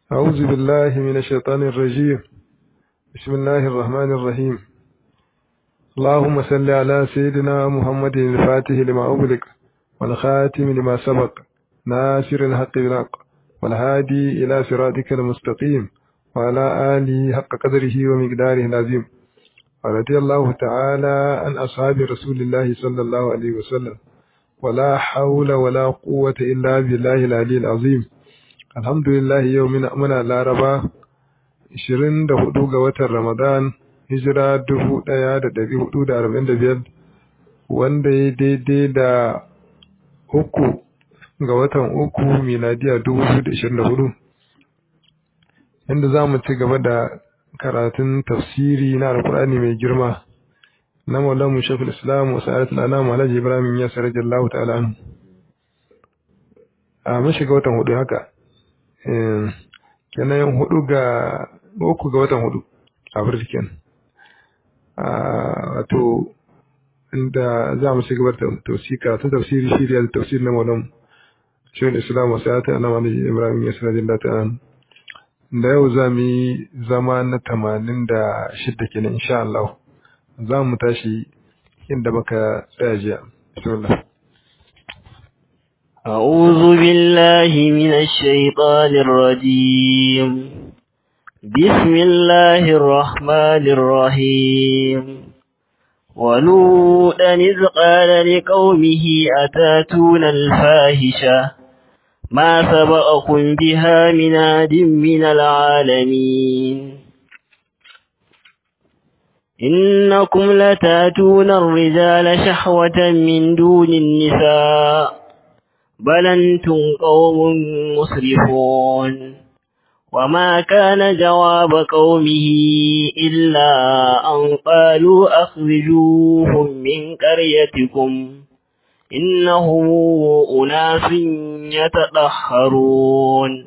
أعوذ بالله من الشيطان الرجيم بسم الله الرحمن الرحيم اللهم صل على سيدنا محمد الفاتح لما أغلق والخاتم لما سبق ناصر الحق بالحق والهادي إلى صراطك المستقيم وعلى آله حق قدره ومقداره العظيم ورضي الله تعالى عن أصحاب رسول الله صلى الله عليه وسلم ولا حول ولا قوة إلا بالله العلي العظيم alhamdulillah yau muna laraba 24 ga watan ramadan hijira 1445 wanda ya daidai da uku ga watan uku miladiya 2024 inda za mu ci gaba da karatun tafsiri na alkur'ani mai girma na maulamu shafil islam wasu ayatul anam alhaji ibrahim ya sarrafa Allah ta'ala a mun shiga watan hudu haka kenan hudu ga uku ga watan hudu a birkin wato inda za mu shiga da tausika ta tafsiri shirya da tafsiri na maulan shirin islam wasu ya ta na wani ibrahim ya sanar da ta da yau za mu yi zama na tamanin da shidda kenan insha Allah za mu tashi inda muka tsaya jiya bismillah أعوذ بالله من الشيطان الرجيم بسم الله الرحمن الرحيم ولوطا إذ قال لقومه أتاتون الفاحشة ما سبقكم بها من عاد من العالمين إنكم لتاتون الرجال شحوة من دون النساء بل أنتم قوم مسرفون وما كان جواب قومه إلا أن قالوا أخرجوهم من قريتكم إنهم أناس يتطهرون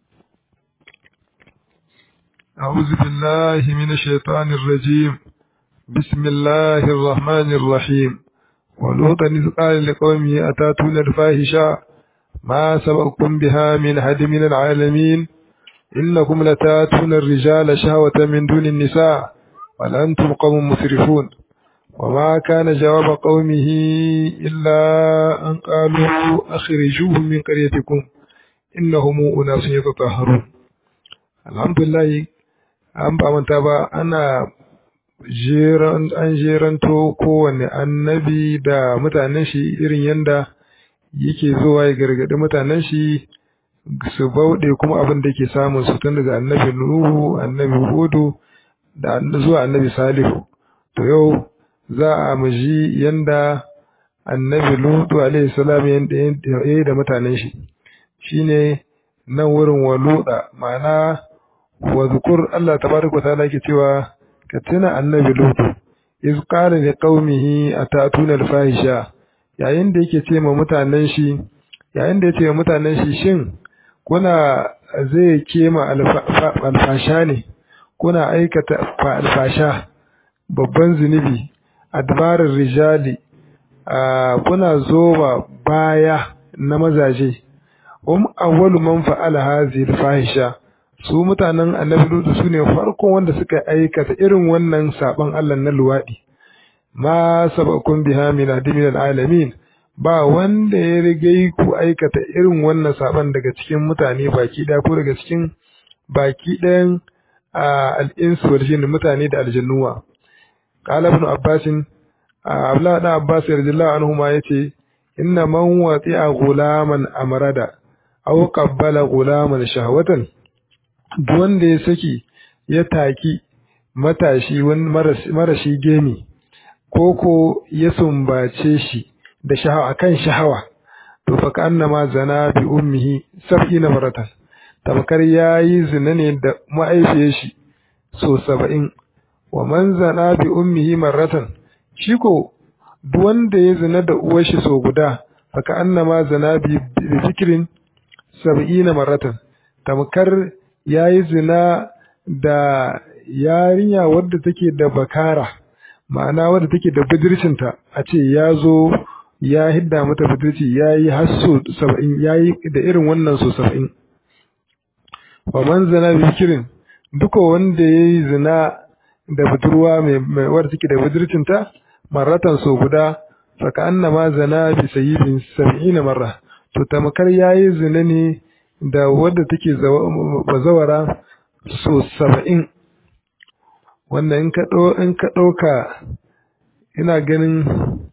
أعوذ بالله من الشيطان الرجيم بسم الله الرحمن الرحيم ولوطا إذ قال لقومه أتاتون الفاحشة ما سبقكم بها من حد من العالمين إنكم لتاتون الرجال شهوة من دون النساء بل أنتم قوم مسرفون وما كان جواب قومه إلا أن قالوا أخرجوهم من قريتكم إنهم أناس يتطهرون الحمد لله an ba manta ba ana an jeranto kowane annabi da mutanen shi irin yanda yake zuwa ya gargaɗi mutanen shi su bauɗe kuma abin da ke samun su tun daga annabi Nuhu, annabi Hudu da zuwa annabi Salihu. To yau za a muji yanda annabi Lutu alaihi salam ya yi da mutanen shi. Shine nan wurin waluda ma'ana wa zukur Allah tabaraka wa ta'ala ke cewa ka tuna annabi lutu iz qala li qaumihi atatuna al-fahisha yayin da yake ce ma mutanen shi yayin da yake ma mutanen shi shin kuna zai kema alfasha ne kuna aikata alfasha babban zunubi adbarar rijali kuna zoba baya na mazaje um awwalu man fa'ala hadhihi al-fahisha su mutanen annabi lutu su ne farkon wanda suka aikata irin wannan saban Allah na luwaɗi ma sabakun biha min adimin alamin ba wanda ya rigai ku aikata irin wannan saban daga cikin mutane baki ɗaya ko daga cikin baki ɗayan al'insu wal jinn mutane da aljannuwa qala ibn abbas abdullah da abbas radiyallahu anhu ma yace inna man wati'a ghulaman amrada aw qabbala ghulaman shahwatan duk wanda ya saki ya taki matashi wani marashi gemi ko ko ya sumbace shi da shahawa akan shahawa to fa annama zana bi ummihi sab'ina maratan tamkar yayi zina ne da ma'aifiyar shi so saba'in wa man zana bi ummihi marratan shi ko duk wanda ya zina da uwar shi so guda fa annama zana bi zikrin sab'ina maratan tamkar ya yi zina da yarinya wadda take da bakara ma'ana wadda take da budurcinta a ce ya zo ya hidda mata budurci ya yi hasso saba'in ya yi da irin wannan so saba'in wa man zana bi kirin duka wanda yayi zina da budurwa mai mai wadda take da budurcinta marratan so guda saka annama zana bi sayyibin 70 marra to tamakar yayi zina ne da wadda take bazawara so 70 wannan in ka in ka dauka ina ganin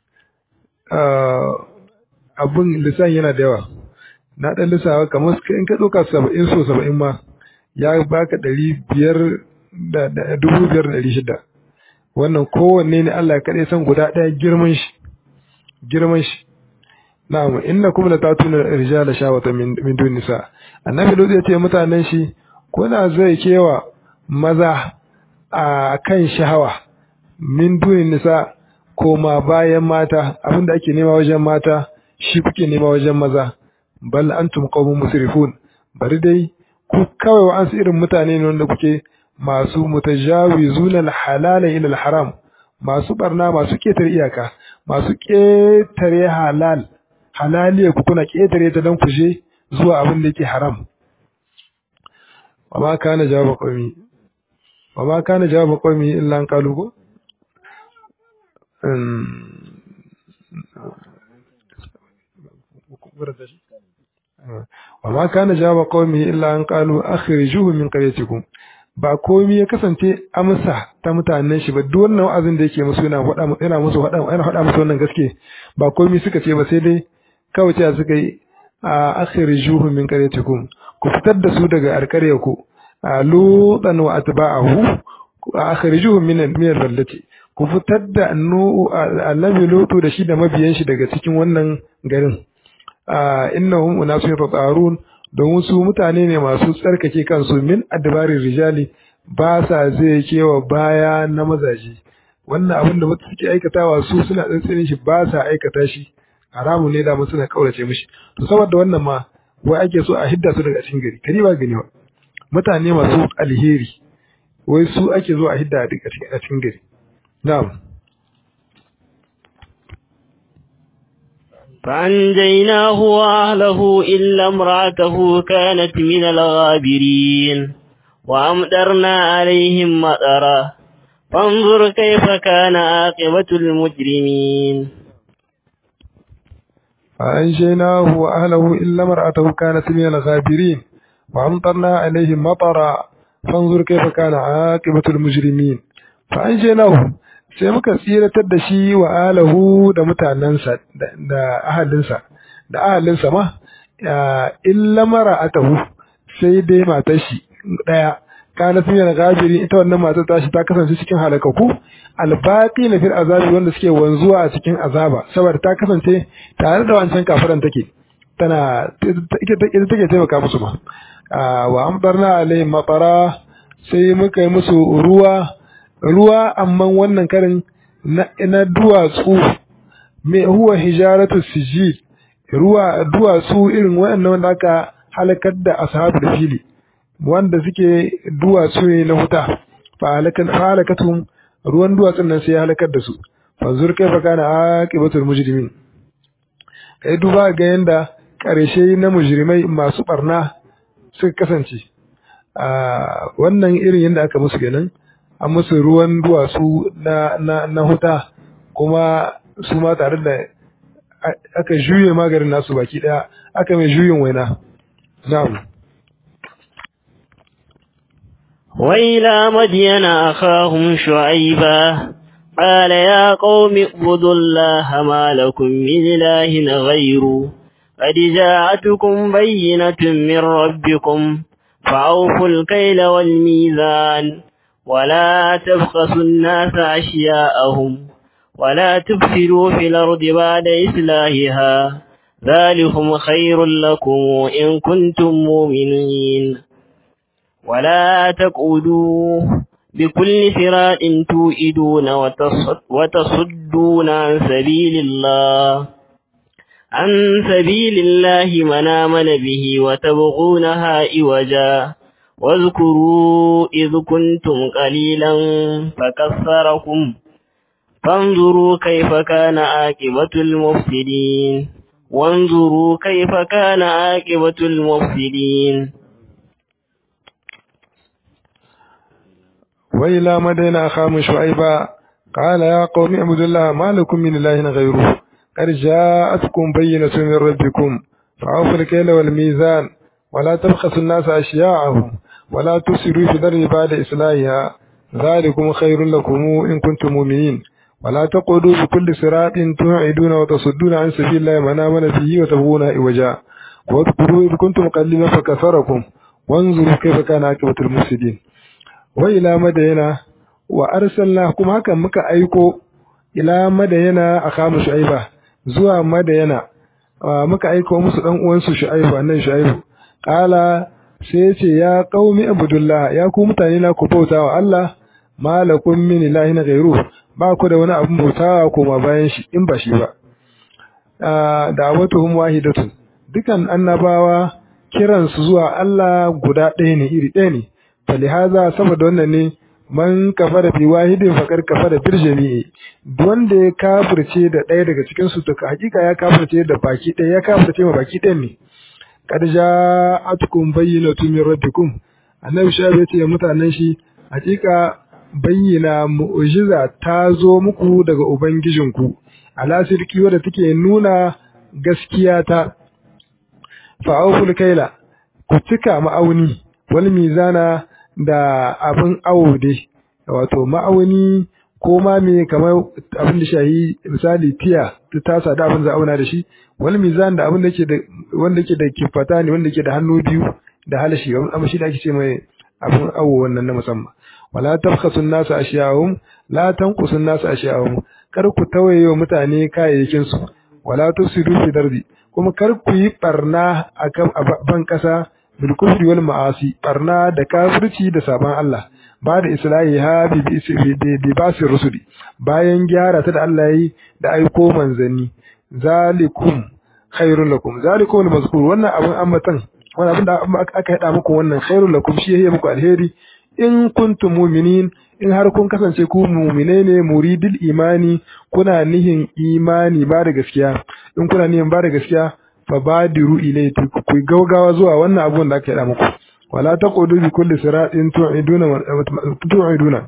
abun lissan yana da yawa na ɗan lissawa kamar in ka ɗauka saba'in so saba'in ma ya baka ɗari biyar da dubu biyar da ɗari shida wannan kowanne ne Allah ya kaɗai san guda ɗaya girman shi girman shi na'am inna kuma la tatuna rijala shawata min min dun nisa annabi lutsi ya ce mutanen shi kuna zai kewa maza a kan shahawa min dun nisa koma bayan mata abinda ake nema wajen mata shi kuke nema wajen maza bal antum qaumun musrifun bari dai ku kawai wa ansu irin mutane ne wanda kuke masu mutajawizuna al-halala ila al-haram masu barna masu ketare iyaka masu ketare halal halaliya ku kuna ketare ta dan kuje zuwa abin da yake haram wama kana jawaba qaumi wama kana jawaba qaumi illa an qalu ko وما كان جواب قومه إلا أن قالوا أخرجوه من قريتكم ba komai ya kasance amsa ta mutanen shi ba duk wannan wa'azin da yake musu yana faɗa yana musu faɗa yana faɗa musu wannan gaske ba komai suka ce ba sai dai kawai ce suka yi a akhrijuhu min qaryatikum ku fitar da su daga alƙaryarku a lutan wa atba'ahu akhrijuhu min min al-baldati ku fitar da annabi lutu da shi da mabiyan shi daga cikin wannan garin innahum unasun tatarun domin su mutane ne masu tsarkake kansu min adbarin rijali ba sa zai kewa baya na mazaje wannan abin da mutu suke aikatawa su suna tsantsanin shi ba sa aikata shi haramu ne da suna kaurace mishi to saboda wannan ma wai ake so a hidda su daga cikin gari kari ba gani ba mutane masu alheri wai su ake zo a hidda a cikin gari na'am فأنجيناه وأهله إلا امرأته كانت من الغابرين وأمطرنا عليهم مطرا فانظر كيف كان عاقبة المجرمين فأنجيناه وأهله إلا امرأته كانت من الغابرين وأمطرنا عليهم مطرا فانظر كيف كان عاقبة المجرمين فأنجيناه sai muka tsiratar da shi wa alahu da mutanensa da ahalinsa da ahalinsa ma illa mara atahu sai dai matar shi daya kana sun yana gabiri ita wannan matar ta shi ta kasance cikin halakaku albaqi na fil azabi wanda suke wanzuwa a cikin azaba saboda ta kasance tare da wancan kafiran take tana ita take taimaka musu ma wa amdarna alaihim matara sai muka yi musu ruwa ruwa amma wannan karin na duwatsu mai huwa hijaratu sijil ruwa duwatsu irin waɗannan wanda aka halakar da ashabul fili wanda suke duwatsu ne na huta fa halakatum ruwan duwatsun nan sai ya halakar da su fanzur kaifa kana aqibatul mujrimin kai duba ga yanda karshe na mujrimai masu barna suka kasance a wannan irin yanda aka musu kenan an musu ruwan duwatsu na, na, na huta kuma su ma tare da aka juye maganin nasu baki daya aka mai juyin waina na'am وإلى مدين أخاهم شعيبا قال يا قوم اعبدوا الله ما لكم من إله غيره قد جاءتكم بينة من ربكم فأوفوا الكيل والميزان ولا تبخسوا الناس أشياءهم ولا تفسدوا في الأرض بعد إصلاحها ذلكم خير لكم إن كنتم مؤمنين ولا تقعدوا بكل صراط توئدون وتصدون عن سبيل الله عن سبيل الله من آمن به وتبغونها إوجا واذكروا إذ كنتم قليلا فكثركم فانظروا كيف كان عاقبة المفسدين وانظروا كيف كان عاقبة المفسدين وإلى مدين أخاهم شعيبا قال يا قوم اعبدوا الله ما لكم من إله غيره قد جاءتكم بينة من ربكم فأوفوا الكيل والميزان ولا تبخسوا الناس أشياءهم ولا تفسدوا في الأرض بعد إصلاحها ذلكم خير لكم إن كنتم مؤمنين ولا تقعدوا بكل صراط توعدون وتصدون عن سبيل الله من آمن به وتبغون عوجا واذكروا إذ كنتم قليلا فكثركم وانظروا كيف كان عاقبة المفسدين وإلى مدينة وأرسلناكم هكا مكا أيكو إلى مدينة أخام شعيبة زوا مدينة muka aiko musu dan uwansu Shu'aibu annan Shu'aibu qala sai ce ya qaumi abudullah ya ku mutane na ku bauta wa Allah malakum min ilahin ghairu ba ku da wani abun bautawa koma bayan shi in ba shi ba da'awatuhum wahidatun dukan annabawa kiran su zuwa Allah guda ɗaya ne iri ɗaya ne falihaza saboda wannan ne man kafara fi wahidin faqad kafara bil jami'i wanda ya kafirce da ɗaya daga cikin su to hakika ya kafirce da baki ɗaya ya kafirce ma baki ɗayan ne qad ja'atkum bayyinatun min rabbikum annabi shabi yace mutanen shi hakika bayyana mu'jiza ta zo muku daga ubangijinku ala sirki wadda take nuna gaskiya ta fa'awful kaila ku cika ma'auni wal mizana da abin awo dai wato ma'auni ko ma me kamar abin da shahi misali tiya ta tasa da abin za auna da shi wal mizan da abin da ke da wanda ke da kifata ne wanda ke da hannu biyu da halashi amma shi da ake ce mai abin awo wannan na musamman wala tabkhasu an-nasa ashiyahum la tanqusu an-nasa ashiyahum kar ku tawaye wa mutane kayayyakin su wala tusidu fi dardi kuma kar ku yi barna akan ban kasa bil kufri wal ma'asi barna da kafirci da saban Allah ba da islahi ha bi bi basi rusuli bayan gyara ta da Allah yi da aiko manzanni zalikum khairul lakum zalikum al-mazkur wannan abin ammatan wannan abin da aka hada muku wannan khairul lakum shi yayi muku alheri in kuntum mu'minin in har kun kasance ku mu'mine ne muridil imani kuna nihin imani ba da gaskiya in kuna nihin ba da gaskiya fa badiru ilayhi ku gaugawa zuwa wannan abun da aka yi muku wala taqudu bi kulli siratin tu'iduna tu'iduna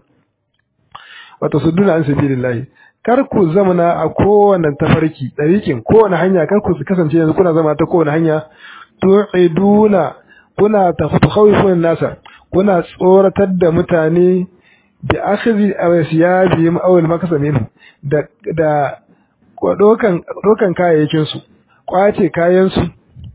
wa tasudduna an sabilillah kar ku zamana a kowane tafarki darikin kowane hanya kar ku kasance yanzu kuna zama ta kowane hanya tu'iduna kuna takhawifun nasa kuna tsoratar da mutane bi akhdhi awsiyabihim aw al-maksamin da da dokan dokan kayayyakin su kwace kayan su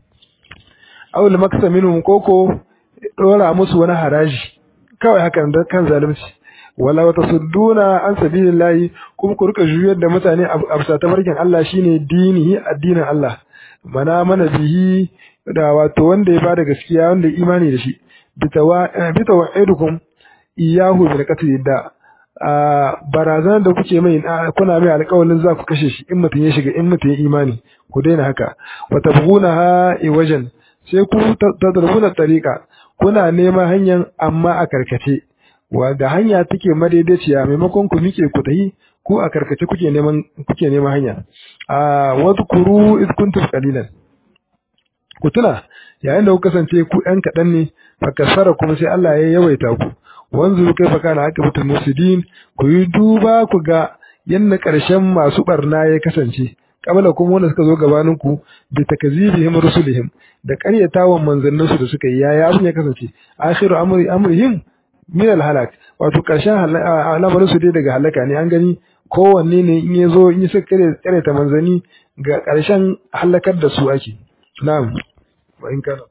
aw al-maksamin koko dora musu wani haraji kawai hakan da kan zalunci wala wata sudduna an sabilillahi kuma ku rika juyar da mutane a bisa tabarkin Allah shine dinihi addinin Allah mana mana bihi da wato wanda ya bada gaskiya wanda imani da shi bitawa'idukum iyahu bil qatl da barazanar da kuke mai kuna mai alƙawarin za ku kashe shi in mutum ya shiga in mutum ya imani ku daina haka wa tabghunaha iwajan sai ku tadrubuna tariqa kuna neman hanyar amma a karkace wanda hanya take madaidaiciya maimakon ku mike ku tahi ku a karkace kuke neman kuke neman hanya a wadhkuru iz kuntum qalilan ku tuna yayin da ku kasance ku ɗan kaɗan ne fa kasara kuma sai Allah ya yawaita ku wanzu kai fa kana aqibatul musidin ku yi duba ku ga yanda ƙarshen masu barna ya kasance kabala kuma wanda suka zo gabanin ku bi takazibihim rusulihim da ƙaryatawan manzannin su da suka yi yaya abin ya kasance akhiru amri amrihim min alhalak wato ƙarshen al'amarin su dai daga halaka ne an gani kowanne ne in ya zo in ya suka ƙaryata manzanni ga ƙarshen halakar da su ake na'am wa in kana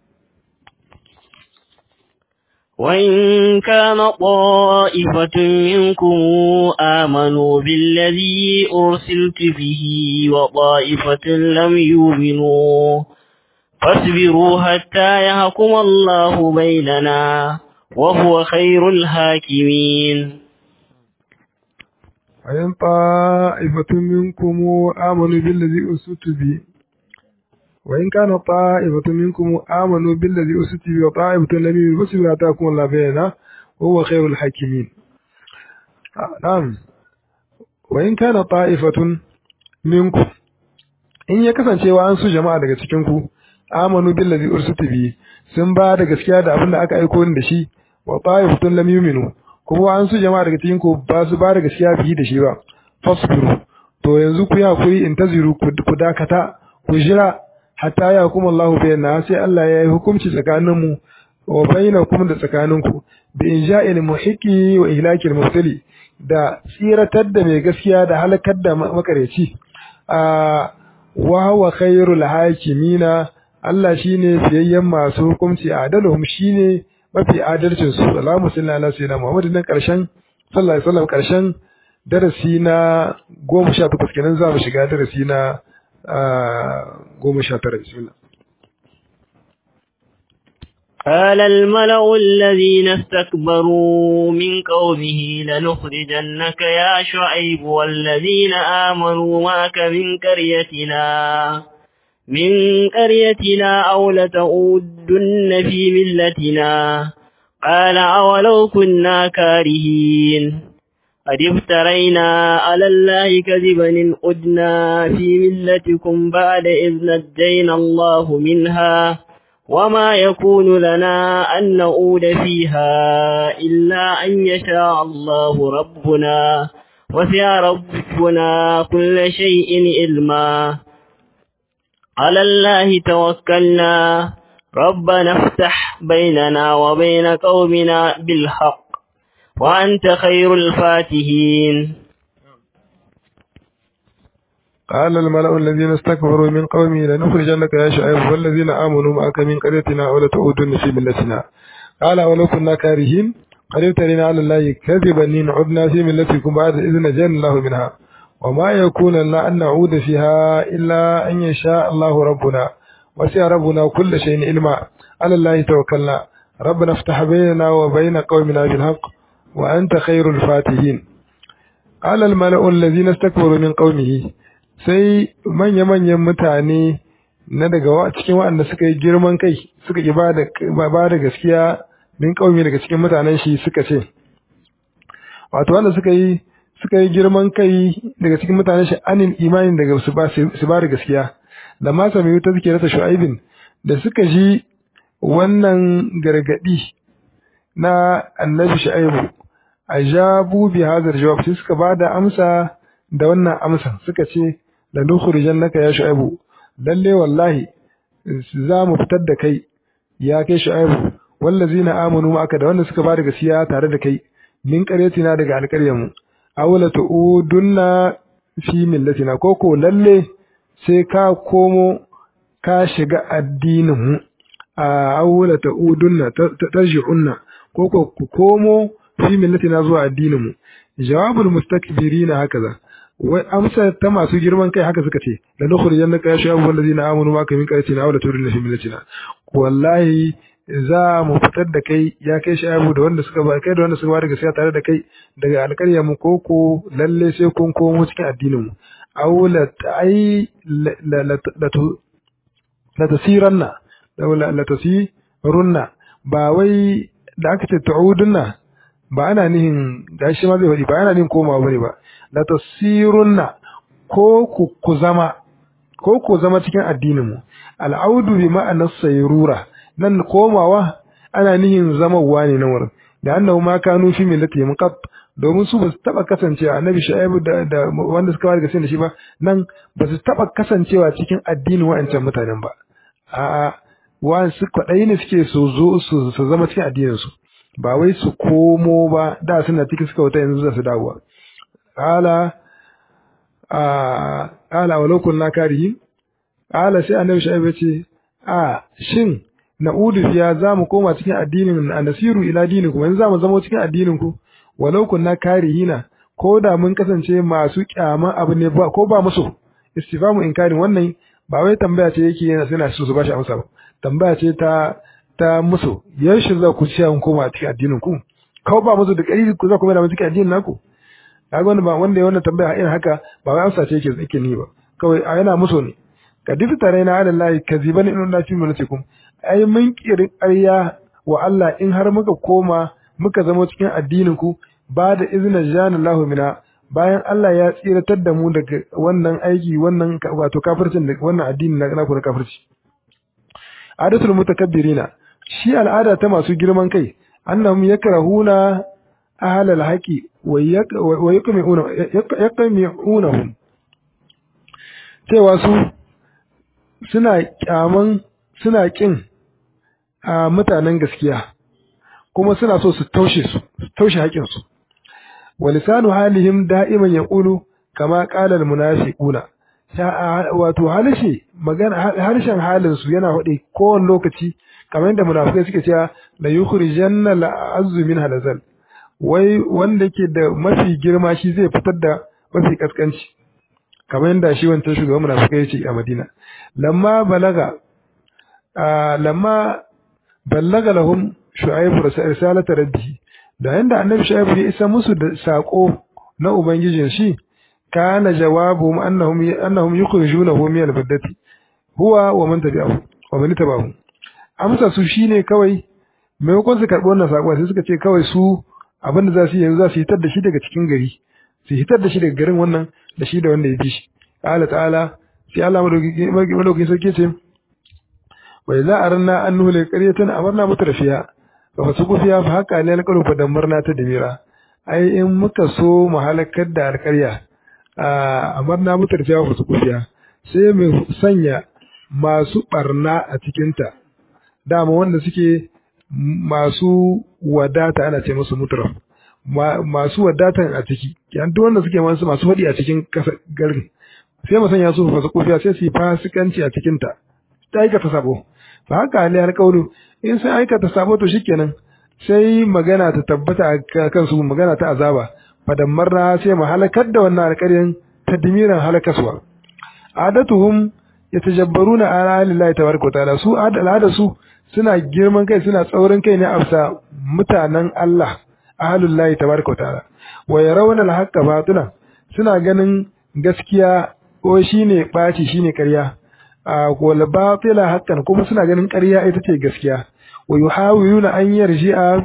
وإن كان طائفة منكم آمنوا بالذي أرسلت به وطائفة لم يؤمنوا فاصبروا حتى يحكم الله بيننا وهو خير الحاكمين وإن طائفة منكم آمنوا بالذي أرسلت به وإن كان طائفة منكم آمنوا بالذي أرسلت به وطائفة لم يؤمنوا فاصبروا حتى يحكم الله بيننا وهو خير الحاكمين نعم وإن كان طائفة منكم in ya kasancewa an su jama'a daga cikin ku amanu billazi ursitu bi sun ba da gaskiya da abin da aka aiko ni da shi wa ta'ifatun lam yu'minu kuma an su jama'a daga cikin ku ba su ba da gaskiya biyi da shi ba fasbiru to yanzu ku yi hakuri in taziru ku dakata ku jira hatta ya kuma Allahu bayyana sai Allah ya yi hukunci tsakanin mu wa bainakum da tsakaninku bi inja'il muhiqi wa ihlakil mubtali da tsiratar da mai gaskiya da halakar da makareci a wa huwa khairul hakimina Allah shine fiyayyen masu hukunci adaluhum shine mafi adalcin su salamu sallallahu alaihi wasallam Muhammad nan karshen sallallahu alaihi wasallam karshen darasi na 18 kenan za mu shiga darasi na 19 bismillah قال الملأ الذين استكبروا من قومه لنخرجنك يا شعيب والذين آمنوا معك من قريتنا من قريتنا أو لتعودن في ملتنا قال أولو كنا كارهين قد افترينا على الله كذبا إن أدنا في ملتكم بعد إذ نجينا الله منها وما يكون لنا أن نعود فيها إلا أن يشاء الله ربنا وسع ربنا كل شيء علما على الله توكلنا ربنا افتح بيننا وبين قومنا بالحق وأنت خير الفاتحين قال الملأ الذين استكبروا من قومه لنخرجنك يا شعيب والذين آمنوا معك من قريتنا أو لتعودن في ملتنا قال ولو كنا كارهين قد ابتلينا على الله كذبا إن عدنا في ملتكم بعد إذ نجانا الله منها وما يكون لنا أن نعود فيها إلا أن يشاء الله ربنا وسع ربنا كل شيء علما على الله توكلنا ربنا افتح بيننا وبين قومنا بالحق وأنت خير الفاتحين قال الملأ الذين استكبروا من قومه sai manya-manyan mutane na daga cikin waɗanda suka yi girman kai suka ki ba da gaskiya min ƙaumi daga cikin mutanen shi suka ce wato wanda suka yi suka yi girman kai daga cikin mutanen shi anin imanin daga su ba da gaskiya da ma sami ta suke rasa shu'aibin da suka ji wannan gargadi na annabi shu'aibu ajabu bi hadar jawab sai suka ba da amsa da wannan amsa suka ce la nukhrijannaka ya shu'aibu lalle wallahi za mu fitar da kai ya kai shu'aibu wallazina amanu ma'aka da wanda suka ba da gaskiya tare da kai min qaryatina daga alƙaryamu awla tu'udunna fi millatina ko ko lalle sai ka komo ka shiga addinin mu a awla tu'udunna tarji'unna ko ko ku komo fi millatina zuwa addinin mu jawabul mustakbirina hakaza wai amsa ta masu girman kai haka suka ce la nukhrijannaka ya shabu wallazina amanu maka min qaryatina aw la turidna fi millatina wallahi za mu fitar da kai ya kai shabu da wanda suka ba kai da wanda suka ba da gaskiya tare da kai daga alƙarya mu koko lalle sai kun komo cikin addinin mu aw la ai la la tasiranna la la tasirunna ba wai da aka ce ta'udunna ba ana nihin da shi ma zai faɗi ba ana nihin komawa bane ba la tasirunna ko ku ku zama ko ku zama cikin addinin mu al'audu bi ma'anar sayrura nan komawa ana nihin zamawa ne na wurin da annahu ma kanu fi millati muqat domin su ba su taba kasancewa annabi shu'aibu da, da wanda suka ware gaskiya da shi ba nan ba su taba kasancewa cikin addinin wa'ancan mutanen ba a'a wa su kwaɗayi ne suke su zo su zama cikin addinin su ba wai su komo ba da suna cikin suka wuta yanzu za su dawowa qala a qala walau kunna karihin qala sai annabi shu'aib ya ce a shin na'udu fiya zamu koma cikin addinin nasiru ila dinikum yanzu zamu zama cikin addinin ku walau kunna karihina ko da mun kasance masu kyama abu ne ba ko ba musu istifamu inkarin wannan ba wai tambaya ce yake yana suna so su bashi amsa ba tambaya ce ta ta musu yaushe za ku ci an koma cikin addinin ku ko ba musu da kari ku za ku mai da cikin addinin naku kaga wanda ba wanda ya wannan tambaya irin haka ba wai amsa ce yake yake ni ba kawai a yana musu ne ka difi tare na ala lahi kaziban in na fi mulatikum ai mun kirin ƙarya wa Allah in har muka koma muka zama cikin addinin ku ba da izinin jana Allahu mina bayan Allah ya tsiratar da mu daga wannan aiki wannan wato kafircin da wannan addini na na na kafirci adatul mutakabbirina shi al'ada ta masu girman kai annahum yakrahuna ahlal haqi wa yaqmi'una yaqmi'unahum cewa su suna kyaman suna kin a mutanen gaskiya kuma suna so su taushe su taushe haƙin su wa lisanu halihim da'iman yaqulu kama qala al munafiquna wato harshe magana harshen halin su yana faɗi kowane lokaci kamar yadda munafikai suke cewa la yukhrijanna la azzu min halazal wai wanda ke da mafi girma shi zai fitar da mafi kaskanci kamar yadda shi wancan shugaban munafikai yace a Madina lamma balaga lamma ballaga lahum shu'aib risalata rabbi da yanda annabi shu'aib ya isa musu da sako na ubangijin shi kana jawabuhum annahum annahum yukhrijunahu min al-baddati huwa wa man tabi'ahu wa man tabi'ahu amsa su shine kawai maimakon su karɓi wannan sako sai suka ce kawai su abin da za su yi yanzu za su hitar da shi daga cikin gari su hitar da shi daga garin wannan da shi da wanda ya bi shi qala ta'ala sai Allah madaukakin sarki ce wa idza aranna an nuhli qaryatan amarna mutrafiya fa fasuqu fiha fa haqa ne alqalu fa damarna ta dimira ai in muka so mu halakar da alƙarya amarna mutrafiya fa fasuqu fiha sai mu sanya masu barna a cikinta dama wanda suke masu wadata ana ce musu mutraf masu wadatan a ciki yan duk wanda suke masu masu hadi a cikin garin sai mu sanya su fasu kufiya sai su yi fasikanci a cikin ta ta aikata sabo fa haka ne har kaulu in sai aikata sabo to shikenan sai magana ta tabbata a kansu magana ta azaba fadammarna sai mu halakar da wannan alƙaryan tadmiran halakaswa adatuhum yatajabbaruna ala lillahi tabaraka wa ta'ala su al'ada su suna girman kai suna tsaurin kai ne a mutanen Allah ahlullahi tabaraka wa ta'ala wa yarawna al-haqqa batila suna ganin gaskiya ko shine baci shine ƙarya a wal batila haqqan kuma suna ganin ƙarya ita ce gaskiya wa yuhawiluna an yarji'a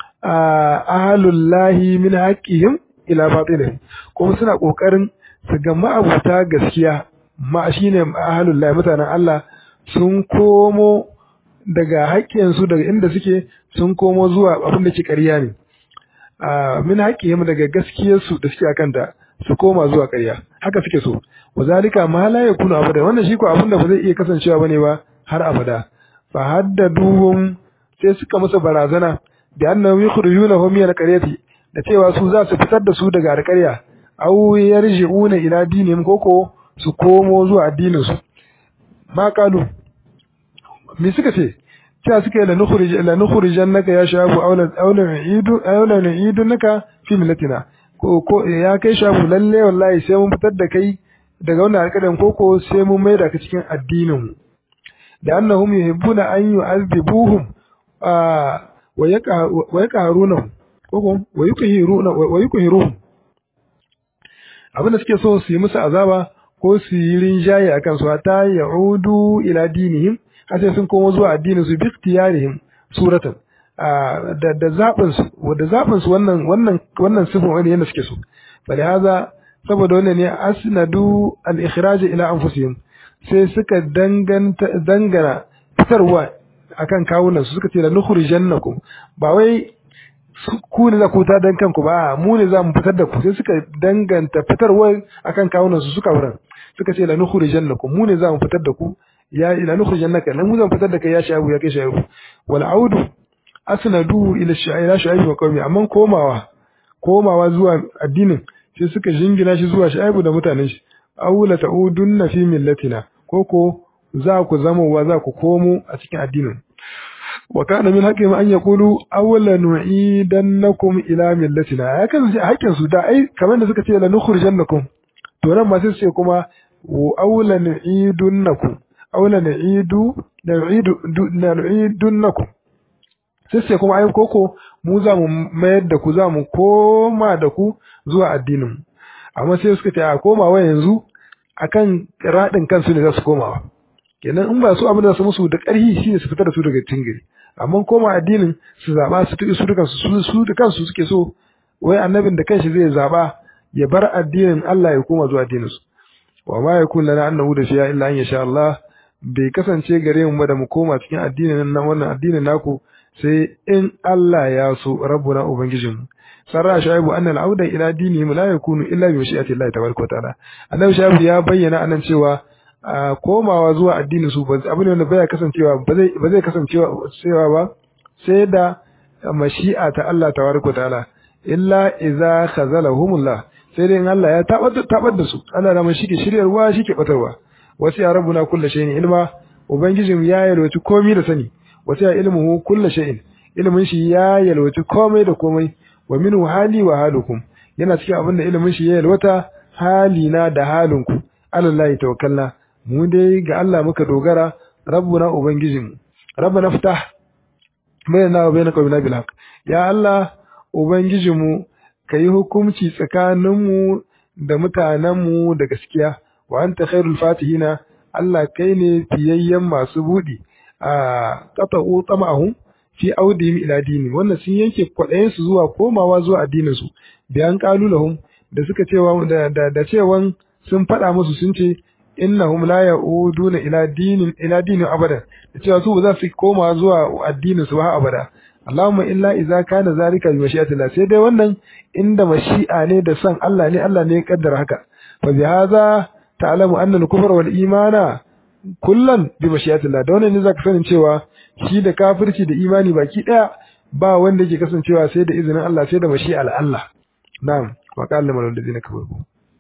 ahlullahi min haqqihim ila batilihim kuma suna kokarin su ga ma'abuta gaskiya ma shine ahlullahi mutanen Allah sun komo daga haƙƙinsu daga inda suke sun komo zuwa abin da ke ƙarya ne min haƙƙihim daga gaskiyarsu da suke akanta su koma zuwa ƙarya haka suke so wa zalika ma la yakunu abada wannan shi ko abin da ba zai iya kasancewa bane ba har abada fa haddaduhum sai suka musu barazana da annahum yukhrijunahum min alqaryati da cewa su za su fitar da su daga alƙarya aw yarji'una ila dinihim koko su komo zuwa addinin su ma kalu me suka ce cewa suka yi la nukhrijan naka ya shabu aula idu aula idu naka fi millatina ko ko ya kai shabu lalle wallahi sai mun fitar da kai daga wannan alƙadan koko sai mun maida ka cikin addinin mu da annahum yuhibbuna an yu'adhibuhum wa yaqa wa yaqaruna koko wa yuqhiruna wa yuqhiruhum abin da suke so su yi musu azaba ko su yi rinjaye akan su ta ya'udu ila dinihim har sai sun komo zuwa addinin su bi ikhtiyarihim suratan da da zabin su da zabin su wannan wannan wannan sifin wani yanda suke so bali haza saboda wannan ne asnadu al ikhraj ila anfusihim sai suka danganta dangana fitarwa akan kawunan su suka ce la nukhrijannakum ba wai ku ne za ku ta dan kanku ba mu ne za mu fitar da ku sai suka danganta fitarwa akan kawunan su suka wurin suka ce la nukhrijannakum mu ne za mu fitar da ku ya ila nukhrijannaka lan mu zan fitar da kai ya shabu ya kai shabu wal audu asnadu ila ila shu'aib wa qaumi amma komawa komawa zuwa addinin sai suka jingina shi zuwa shu'aib da mutanen shi awla ta'udunna fi millatina koko za ku zama wa za ku komo a cikin addinin wa kana min haqqi an yaqulu awla nu'idannakum ila millatina ya kan haƙƙin su da ai kamar da suka ce la nukhrijannakum to nan ma sai su ce kuma awla nu'idunnakum aula na'idu na'idu na'idunnakum sai sai kuma ai koko mu za mu mayar da ku za mu koma da ku zuwa addinin amma sai suka ce a komawa yanzu akan radin kansu ne za su komawa kenan in ba su abin da su musu da ƙarfi shine su fitar da su daga cikin gari amma koma addinin su zaba su tuki su dukan su su da kansu suke so wai annabin da kanshi zai zaba ya bar addinin Allah ya koma zuwa addinin su wa ma yakun lana annahu da shi'a illa an yasha Allah bai kasance gare mu ba da mu koma cikin addinin nan wannan addinin naku sai in Allah ya so rabbuna ubangijinmu sarra shaibu anna al-auda ila dinihim la yakunu illa bi mashi'ati Allah tabaraka wa ta'ala annabi shaibu ya bayyana anan cewa komawa zuwa addinin su ba abin wanda baya kasancewa ba zai ba zai kasancewa cewa ba sai da mashi'a ta Allah tabaraka wa ta'ala illa idza khazalahumullah sai dai in Allah ya tabar da su Allah da shi ke shiryarwa shi ke batarwa wasu ya rabbuna kullu shay'in ilma ubangijin ya yalwaci komai da sani wasu ya ilmuhu kullu shay'in ilmin shi ya yalwaci komai da komai wa minhu hali wa halukum yana cikin abin da ilimin shi ya yalwata halina da halinku alallahi tawakkalna mu dai ga Allah muka dogara rabbuna ubangijinmu rabbana ftah bainana wa bainaka qawmina bil haqq ya Allah ubangijinmu kayi hukunci tsakaninmu da mutanenmu da gaskiya wa anta khairul fatihina Allah kai ne fiyayyen masu budi a qata'u tama'ahum fi audihim ila dini wannan sun yanke kwaɗayen su zuwa komawa zuwa addinin su bayan qalu lahum da suka cewa da da, da cewan sun faɗa musu sun ce innahum la ya'uduna ila dinin ila dinin abada da cewa su ba za su koma zuwa addinin su ba abada Allahumma illa idza kana zalika bi mashi'atillah sai dai wannan inda mashi'a ne da san Allah ne Allah ne ya kaddara haka fa bi hadha ta'lamu anna al-kufra wal imana kullan bi mashi'atillah da wannan ne zaka sanin cewa shi da kafirci da imani baki daya ba wanda yake kasancewa sai da izinin Allah sai da mashi'al Allah na'am wa qala man alladhina kafaru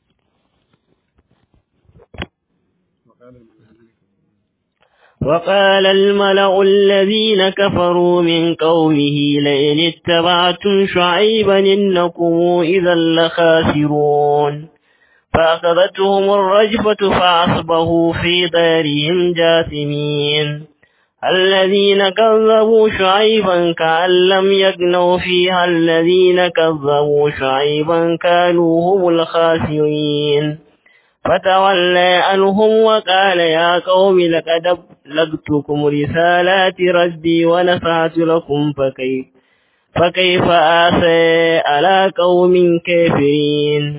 وقال الملأ الذين كفروا من قومه لئن اتبعتم شعيبا إنكم إذا لخاسرون فأخذتهم الرجفة فأصبحوا في دارهم جاثمين الذين كذبوا شعيبا كأن لم يغنوا فيها الذين كذبوا شعيبا كانوا هم الخاسرين فتولى عنهم وقال يا قوم لقد أبلغتكم رسالات ربي ونفعت لكم فكيف فكيف آسى على قوم كافرين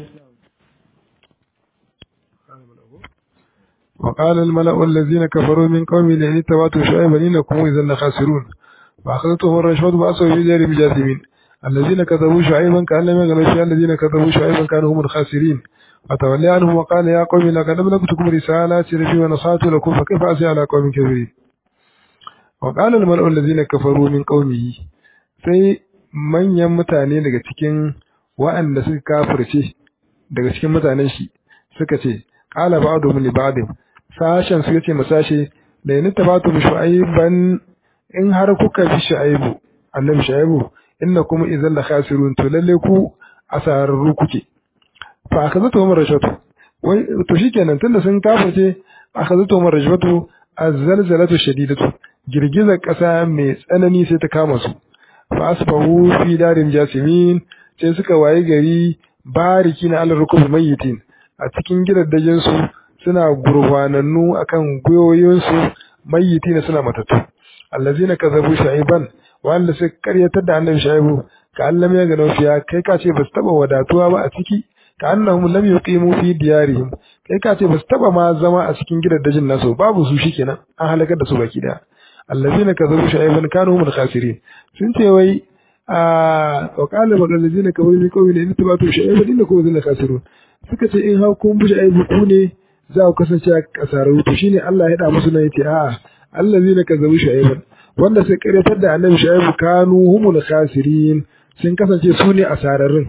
وقال الملأ الذين كفروا من قوم لئن اتبعتم شعيبا إنكم إذا لخاسرون فأخذتهم الرشوة فأصبحوا في دار جاثمين الذين كذبوا شعيبا كأن لم يغنوا فيها الذين كذبوا شعيبا كانوا هم الخاسرين فتولى عنهم وقال يا قوم لقد أبلغتكم رسالات ربي ونصحت لكم فكيف أسي على قوم كافرين وقال الملأ الذين كفروا من قومه sai manyan mutane daga cikin wa'anda suka kafirce daga cikin mutanen shi suka ce qala ba'dhum li ba'd sashen suka ce masashe da yana tabatu bi shu'aiban in har kuka bi shu'aibu annabi shu'aibu innakum idzal la khasirun to lalle ku asararru kuke fa akhadhatu hum rashatu wai to shikenan tunda sun kafirce akhadhatu hum rashatu az-zalzalatu shadidatu girgizar kasa mai tsanani sai ta kama su fa asbahu fi darin jasimin sai suka waye gari bariki na al-rukub mayyitin a cikin gidaddajin su suna gurfanannu akan gwiwoyinsu mayyitina suna matattu allazina kazabu shu'aiban wanda suka karyatar da annabi shu'aibu ka Allah ya gano fiya kai ka ce basu taba wadatuwa ba a ciki ka annahum lam yuqimu fi diyarihim kai ka ce basu taba ma zama a cikin gidaddajin nasu babu su shikenan an halakar da su baki daya allazina kazabu shu'aiban kanu hum al-khasirin sun ce wai a wa qala bal allazina kafaru min qawmin in tabatu shu'aiban innakum zalla khasirun suka ce in ha kun bi shu'aibu ku ne za ku kasance a kasarau to shine Allah ya da musu nan yace a'a allazina kazabu shu'aiban wanda sai karyatar da annabi shu'aibu kanu humul khasirin sun kasance su ne asararrun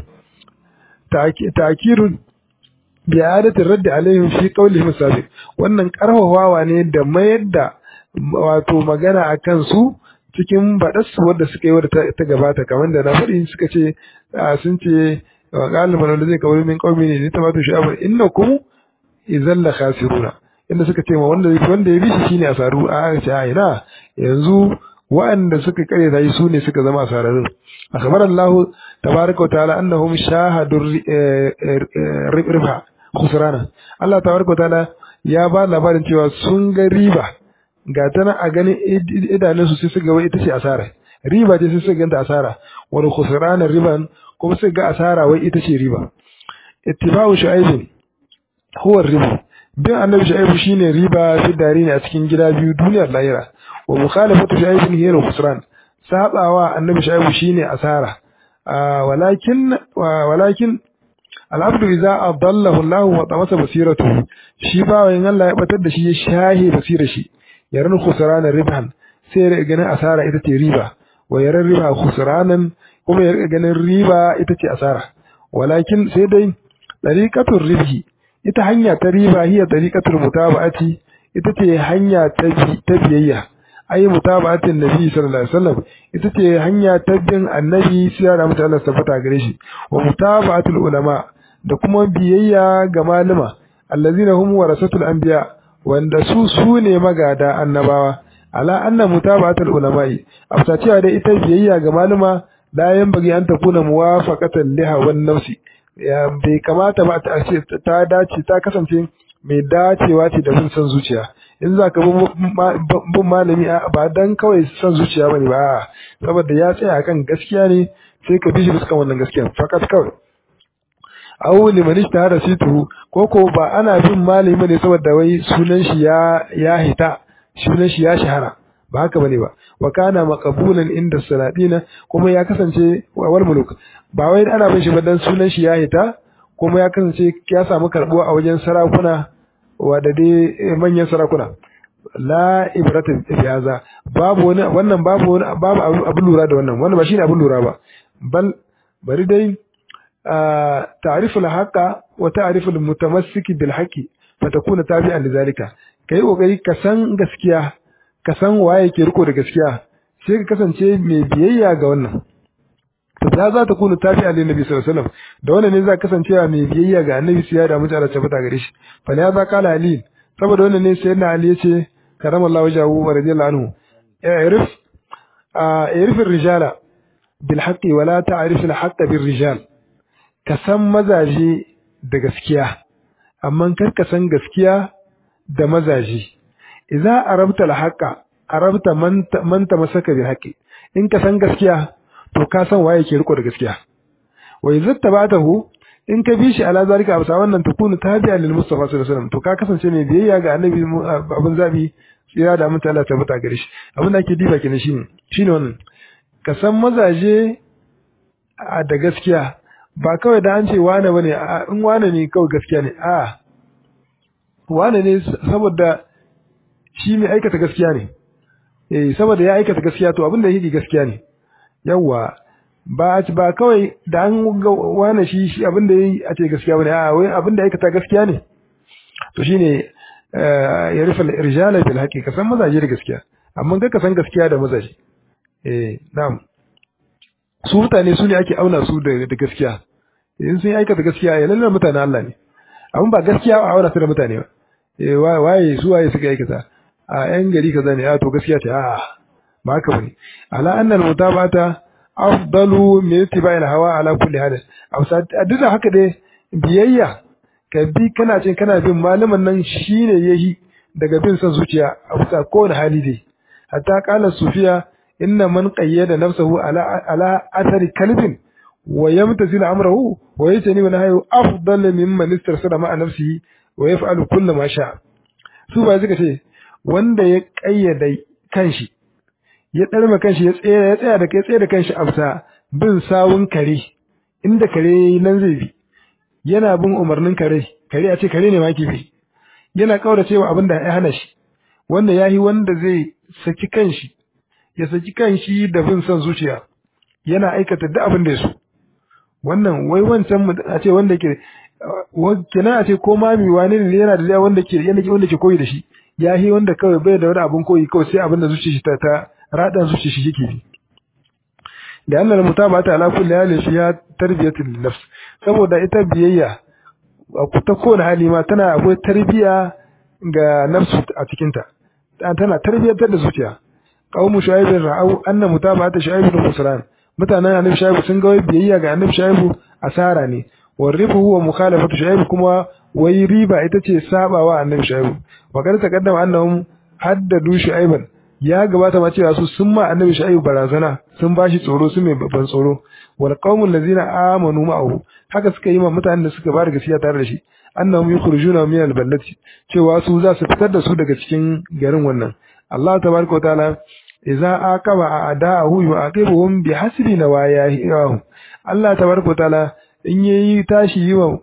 ta'kirun bi adati raddi alaihim fi qawlihim sabiq wannan karfafawa ne da mayar da wato magana akan su cikin baɗarsu wadda suka yi wadda ta gabata kamar da na faɗi suka ce sun ce wa ƙaliman wanda zai kawai min ƙaumi ne ne ta bata sha'abar inna ku izan la khasiruna inda suka ce ma wanda wanda ya bi shi shine asaru a ce a ina yanzu wa'anda suka kare ta yi su ne suka zama asararrun akhbar Allah tabaraka wa ta'ala annahum shahadu riba khusrana Allah tabaraka wa ta'ala ya ba labarin cewa sun ga riba ga ta nan a ganin idanunsu sai su ga wai ita ce asara riba ce sai su ganta asara wani khusrana riban kuma su ga asara wai ita ce riba ittiba'u shu'aib huwa riba bin annabi shu'aib shine riba fi dari ne a cikin gida biyu duniyar lahira wa mukhalafatu shu'aib hiya al-khusran sabawa annabi shaibu shine asara walakin walakin al'abdu idza adallahu Allah wa tamasa basiratuhu shi bawan Allah ya batar da shi ya shahi basira shi yaran khusranan ribhan sai ya ganin asara ita ce riba wa yaran riba khusranan kuma ya ganin riba ita ce asara walakin sai dai tariqatul ribhi ita hanya ta riba hiya tariqatul mutaba'ati ita ce hanya ta biyayya ai mutaba'atin nabi sallallahu alaihi wasallam ita ce hanya ta bin annabi sai da mutane Allah tabbata gare shi wa mutaba'atul ulama da kuma biyayya ga malama allazina hum warasatul anbiya wanda su su ne magada annabawa ala anna mutaba'atul ulama'i afta cewa dai ita biyayya ga malama la yanbaghi an takuna muwafaqatan liha wan nafsi ya bai kamata ba ta ce ta dace ta kasance mai dacewa ce da bin son zuciya in za ka bin malami ba dan kawai son zuciya bane ba saboda ya tsaya akan gaskiya ne sai ka bi shi bisa wannan gaskiya fakat kawai aw liman ishtahara situ ko ko ba ana bin malami ne saboda wai sunan shi ya ya hita sunan shi ya shahara ba haka bane ba wa kana maqbulan inda salatina kuma ya kasance wal muluk ba wai ana bin shi ba dan sunan shi ya hita kuma ya kasance ya samu karbuwa a wajen sarakuna wa da dai manyan sarakuna la ibrata bihaza babu wani wannan babu wani babu abin lura da wannan wannan ba shine abin lura ba bal bari dai ta'riful haqa wa ta'riful mutamassiki bil haqi fatakuna tabi'an lidhalika kai kokari ka san gaskiya ka san waye ke riko da gaskiya sai ka kasance mai biyayya ga wannan za za ta kuna tabi'a lin nabi sallallahu alaihi wasallam da wannan ne za ka kasance mai biyayya ga annabi sai ya da mutu Allah tabbata gare shi fa ya za kala ali saboda wannan ne sai na ali yace karamallahu wajhahu wa radiyallahu anhu i'rif i'rif ar-rijala bil haqqi wa la ta'rif al-haqqa bir rijal ka san mazaje da gaskiya amma kar ka san gaskiya da mazaje idza arabta al-haqqa arabta man man tamasaka bil haqqi in ka san gaskiya to ka san waye ke riko da gaskiya wa idza tabatahu in ka bi shi ala zalika a wannan takunu tabi'a lil mustafa sallallahu alaihi wasallam to ka kasance mai biyayya ga annabi abin zabi tsira da mun Allah tabbata gare shi abin da ake diba kenan shine shine wannan ka san mazaje da gaskiya ba kawai da an ce wane bane in wane ne kawai gaskiya ne a wane ne saboda shi mai aikata gaskiya ne eh saboda ya aikata gaskiya to abin da yake gaskiya ne yawa ba ba kawai da an ga wane shi shi abin da yayi a ce gaskiya bane a wai abin da aikata gaskiya ne to shine ya rufe rijala bil haqiqa san mazaje da gaskiya amma ga ka san gaskiya da mazaje eh na'am su mutane su ne ake auna su da gaskiya in sun aikata gaskiya ya lalle mutanen Allah ne amma ba gaskiya a auna su da mutane ba eh waye su waye suka aikata a yan gari kaza ne a to gaskiya ce a ba haka bane ala annal mutabata afdalu min ittiba'il hawa ala kulli hal a duk da haka dai biyayya ka bi kana cin kana bin malaman nan shine yayi daga bin son zuciya a bisa kowane hali dai hatta qala sufiya inna man qayyada nafsahu ala ala athari kalbin wa yamtasil amrahu wa yatani wa nahyu afdal mimman istarsala ma'a nafsihi wa yaf'alu kullu ma sha su ba suka ce wanda ya kayyada kanshi ya ɗarma kanshi ya tsaya ya tsaya da kai tsaya da kanshi a bin sawun kare inda kare nan zai bi yana bin umarnin kare kare a ce kare ne ma ke bi yana kaura cewa abin da ya hana shi wanda ya yi wanda zai saki kanshi ya saki kanshi da bin son zuciya yana aikata duk abin da ya so wannan wai wancan a ce wanda ke kenan a ce ko mami wani ne yana da wanda ke wanda ke koyi da shi ya yi wanda kawai bai da wani abin koyi kawai sai abin da zuciya shi ta ta radan zuciya shi yake bi da annal mutabata ala kulli hali fiha tarbiyatul nafs saboda ita biyayya a ta kowane hali ma tana akwai tarbiya ga nafsu a cikin ta tana tarbiyatar da zuciya qaumu shu'aib ra'au anna mutabata shu'aib bin musran mutanen annabi shu'aib sun ga biyayya ga annabi shu'aib asara ne warrifu huwa mukhalafatu shu'aib kuma wai riba ita ce sabawa annabi shu'aib wa kada taqaddama annahum haddadu shu'aiban ya gabata ma cewa su sun ma annabi shu'aib barazana sun bashi tsoro su mai babban tsoro wal qaumul ladzina amanu ma'ahu haka suka yi ma mutanen da suka bada gaskiya tare da shi annahum yukhrijuna min al-ballati cewa su za su fitar da su daga cikin garin wannan Allah tabaraka wa ta'ala idza aqaba a'da'ahu yu'aqibuhum bihasbi nawayahu Allah tabaraka ta'ala in yayi tashi yi wa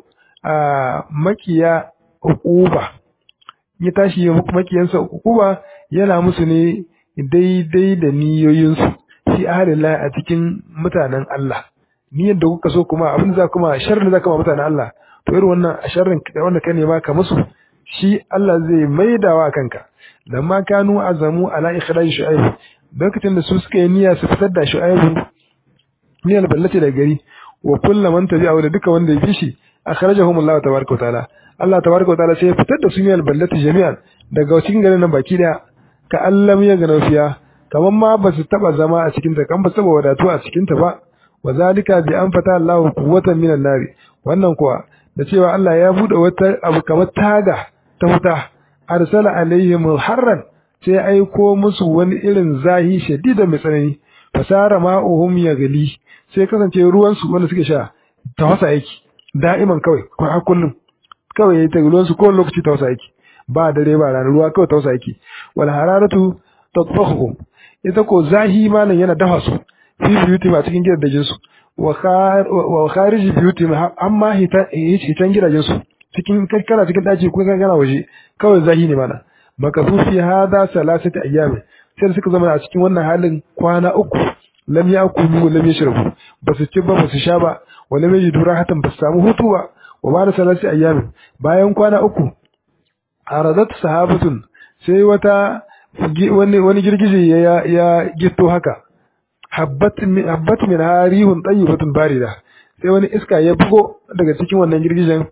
makiya uquba ya tashi yi makiyansa uquba yana musu ne daidai da niyoyinsu fi ahalillah a cikin mutanen Allah niyyar da kuka so kuma abin da za kuma sharrin da za kuma mutanen Allah to irin wannan sharrin wanda ka nema ka musu shi Allah zai maidawa kanka lamma kanu azamu ala ikhraj shu'aib lokacin da su suka yi niyya su fitar da shu'aib niyyar ballati da gari wa kullu man tabi'a da duka wanda ya bi shi akhrajahum Allah tabaraka wa ta'ala Allah tabaraka wa ta'ala sai ya fitar da su niyyar ballati jami'an daga cikin garin nan baki daya ka allam ya ga nafiya kaman ma ba su taba zama a cikin ta kan ba saba wadatu a cikin ta ba wa zalika bi an fata Allah quwwatan minan nari wannan kuwa da cewa Allah ya bude wata abu kamar taga ta wuta arsala alaihim harran sai aiko musu wani irin zahi shadida mai tsanani fasara ma'uhum yaghli sai kasance ruwan su wanda suke sha ta wasa yake da'iman kawai ko har kullum kawai yayi ta ruwan su ko lokaci ta wasa yake ba dare ba rana ruwa kawai ta wasa yake wal hararatu tatfahuhum ita ko zahi malan yana dafa su fi biyuti ma cikin gidajen su wa kharij biyuti amma hitan gidajen su cikin kana cikin daji ko kana waje kawai zahi ne mana makasu fi hada salasati ayyam sai suka zama a cikin wannan halin kwana uku lam yakulu lam yashrabu basu ci ba basu sha ba wa lam yajidu rahatan basu samu hutu ba wa ba da salasati ayyam bayan kwana uku aradat sahabatun sai wata wani wani girgije ya ya gitto haka habbat min habbat min harihun tayyibatun barida sai wani iska ya bugo daga cikin wannan girgijen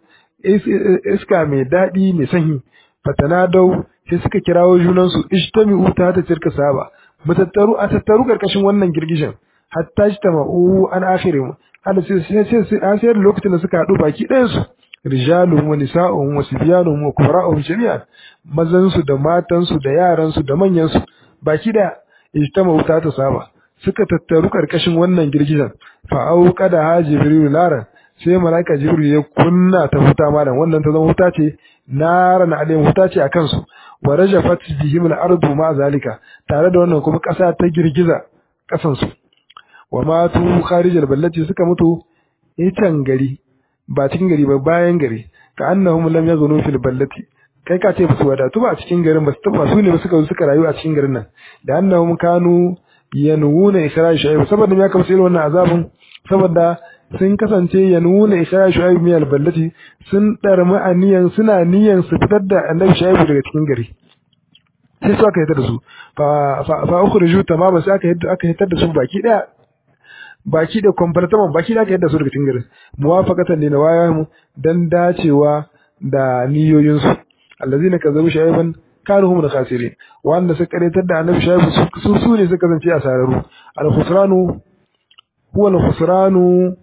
iska mai daɗi mai sanyi fatanadau sai suka kirawo junansu ijtami'u ta ta cirka saba mutattaru a tattaru karkashin wannan girgishin hatta ijtama'u an akhirin hada sai sai sai sai lokacin da suka haɗu baki ɗayan su rijalun wa nisa'un wa sibyanun wa kubra'un jami'an mazan su da matan su da yaran su da manyan su baki da ijtama'u ta ta saba suka tattaru karkashin wannan girgizan fa auqa da hajibril laran sai malaika jibril ya kunna ta huta malam wannan ta zama huta ce naran alayhim huta ce akan su wa rajafat bihim al-ardu ma zalika tare da wannan kuma kasa ta girgiza kasan su wa matu kharij al-ballati suka mutu itan gari ba cikin gari ba bayan gari ka annahum lam yaghnu fil ballati kai ka ce su wadatu ba a cikin garin ba su taba su ne ba suka suka rayu a cikin garin nan da annahum kanu yanwuna ikhraj shu'aib saboda me aka musu irin wannan azabin saboda sun kasance ya nuna ishaya shu'aib min alballati sun darmi aniyan suna niyan su fitar da annabi shu'aib daga cikin gari sai su aka hitar da su fa fa fa ukhriju tamama sai aka hitar aka hitar da su baki daya baki da kwamfartaman baki da aka hitar da su daga cikin garin muwafaqatan li nawayahum dan dacewa da niyoyin su allazina kazzabu shu'aiban kanu hum al-khasirin wanda suka karatar da annabi shu'aib su su ne suka kasance a sararu al-khusranu huwa al-khusranu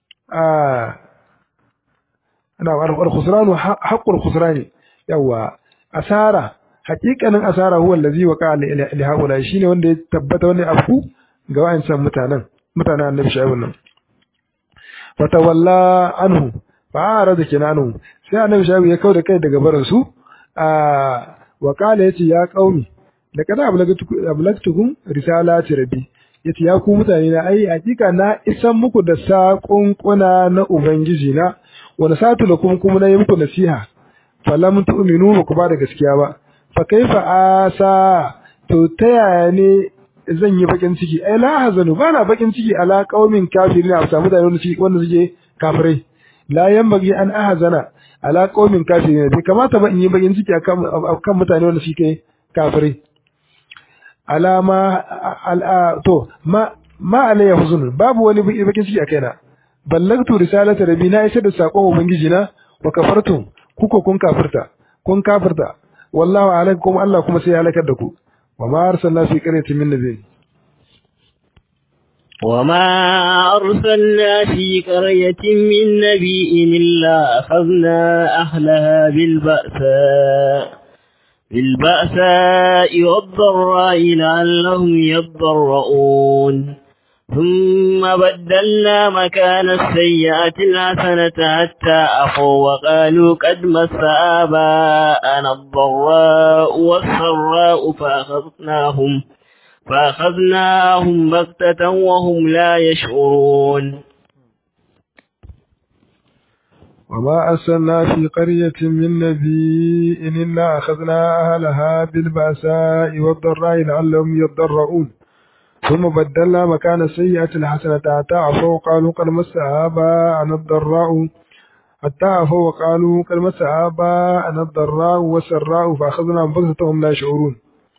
ana al-khusranu haqqul khusrani yawa asara haƙiƙanin asara huwa allazi waqa li haula shine wanda ya tabbata wanda afu ga wayancan mutanen mutanen annabi shaibu nan fatawalla anhu fa arada kinanu sai annabi shaibu ya kauda kai daga barin su a wa qala yace ya qaumi da kada ablagtukum risalati rabbi yace ya ku mutane na ai hakika na isan muku da saƙonƙuna na ubangiji na wani satu da kuma kuma na yi muku nasiha falam tu'minu ba ku ba da gaskiya ba fa kaifa asa to ta yaya ne zan yi bakin ciki ai la hazanu ba na bakin ciki ala qaumin kafirin a samu da wanda suke kafirai la yanbaghi an ahzana ala qaumin kafirin bai kamata ba in yi bakin ciki akan akan mutane wanda suke kafirai alama to ma ma alayya huzun babu wani bakin ciki a kaina ballagtu risalata rabbi na isa da sakon ubangiji na wa kafartum kuko kun kafirta kun kafirta wallahu alaikum Allah kuma sai ya halakar da ku wa ma arsalna fi qaryatin min nabiyyin وما أرسلنا في قرية من نبي إلا أخذنا أهلها بالبأساء بالبأساء والضراء لعلهم يضرؤون ثم بدلنا مكان السيئة الحسنة حتى أفوا وقالوا قد مس آباءنا الضراء والسراء فأخذناهم فأخذناهم بغتة وهم لا يشعرون وما أرسلنا في قرية من نبي إلا أخذنا أهلها بالبأساء والضراء لعلهم يضرؤون ثم بدلنا مكان السيئة الحسنة حتى عفوا وقالوا قد مس آباءنا الضراء حتى عفوا وقالوا قد مس آباءنا الضراء والسراء فأخذناهم بغتة وهم لا يشعرون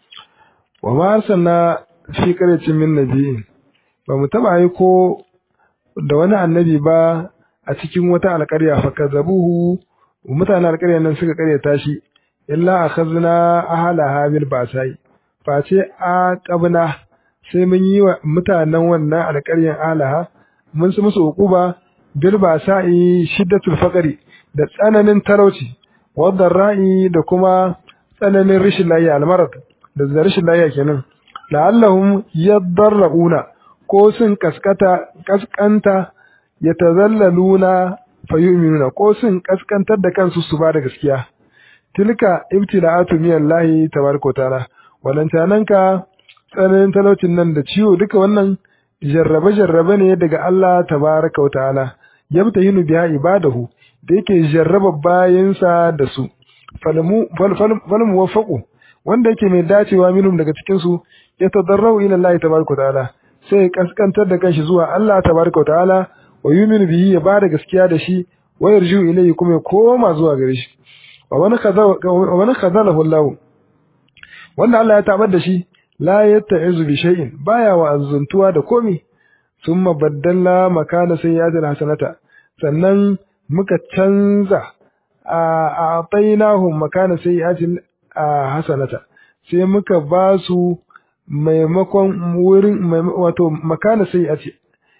وما أرسلنا في قرية من نبي فمتبع يكو da wani annabi ba a cikin wata alƙarya fa kazabuhu mutanen alƙaryar nan suka ƙaryata shi illa akhazna ahlaha bil basai face a qabna sai mun yi wa mutanen wannan alƙaryar alaha mun su musu uquba bil basai shiddatul faqri da tsananin talauci wadda ra'i da kuma tsananin rashin lafiya almarad da rashin lafiya kenan la'allahum yadarrauna ko sun kaskata kaskanta yatazallaluna fayu'minuna ko sun kaskantar da kansu su ba da gaskiya tilka ibtila'atu minallahi tabaraka wa ta'ala walantananka tsananin talaucin nan da ciwo duka wannan jarrabe jarrabe ne daga Allah tabaraka wa ta'ala yabtahinu biha ibadahu da yake jarraba bayansa da su falmu falmu wafaqu wanda yake mai dacewa minhum daga cikin su ya tadarrau ila Allah tabaraka wa ta'ala sai kaskantar da kanshi zuwa Allah tabaraka wa ta'ala wa yuminu bihi ya bada gaskiya da shi wa yarju ilayhi kuma ya koma zuwa gare shi wa man kaza wa man kazalahu Allah wanda Allah ya tabar da shi la yatta'izu bi shay'in baya wa azuntuwa da komi thumma baddalna makana sayyi'atil hasanata sannan muka canza a atainahum makana sayyi'atil hasanata sai muka ba su maimakon wurin wato makana sayyi'ati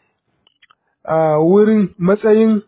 a wurin matsayin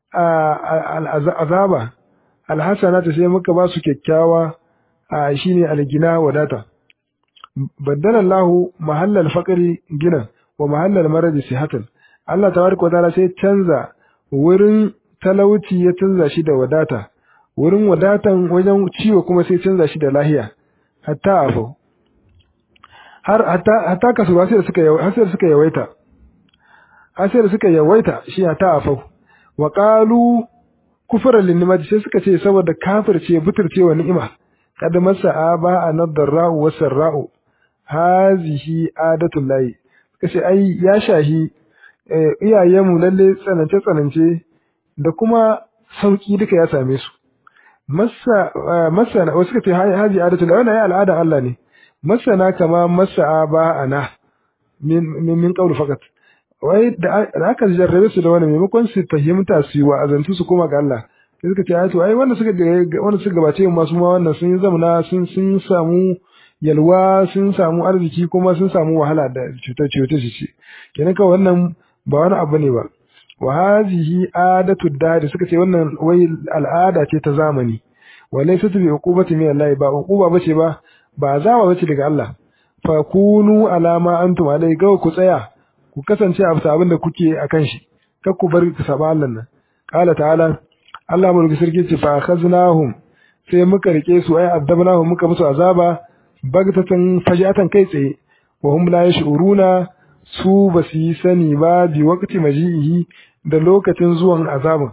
azaba alhasanata sai muka ba su kyakkyawa shine algina wadata baddala Allah mahallal faqri gina wa mahallal maradi sihatan Allah tabaraka wataala sai canza wurin talauci ya canza shi da wadata wurin wadatan wajen ciwo kuma sai canza shi da lahiya hatta afu har hatta hatta kasuwa sai suka har sai suka yawaita har sai suka yawaita shi hatta afu wa qalu kufran linnimati sai suka ce saboda kafirce buturcewa ni'ima kad masa aba anadarra'u wasarra'u hazihi adatul lahi kace ai ya shahi iyayenmu lalle tsanance tsanance da kuma sauki duka ya same su masa masana wasu kace hazi adatul lahi wannan ya al'ada Allah ne masana kama masa aba ana min min qawl fakat wai da aka jarrabe su da wani maimakon su fahimta su yi wa azantu su koma ga Allah sai suka ce ai to ai wanda suka wanda suka gabace mu masu ma wannan sun yi zamana sun sun samu yalwa sun samu arziki kuma sun samu wahala da cutar cutar shi ce kenan kawai wannan ba wani abu ne ba wa hazihi adatu dadi suka ce wannan wai al'ada ce ta zamani walai su bi uqubati min Allah ba uquba bace ba ba zama bace daga Allah fa kunu alama antum alai ga ku tsaya ku kasance a abin da kuke akan shi kar ku bar ku saba Allah nan qala ta'ala Allah mulki sarki ce fa khaznahum sai muka rike su ai adabnahum muka musu azaba bagtatan fajatan kai tsaye wa hum la yash'uruna su ba su yi sani ba bi waqti maji'ihi da lokacin zuwan azabin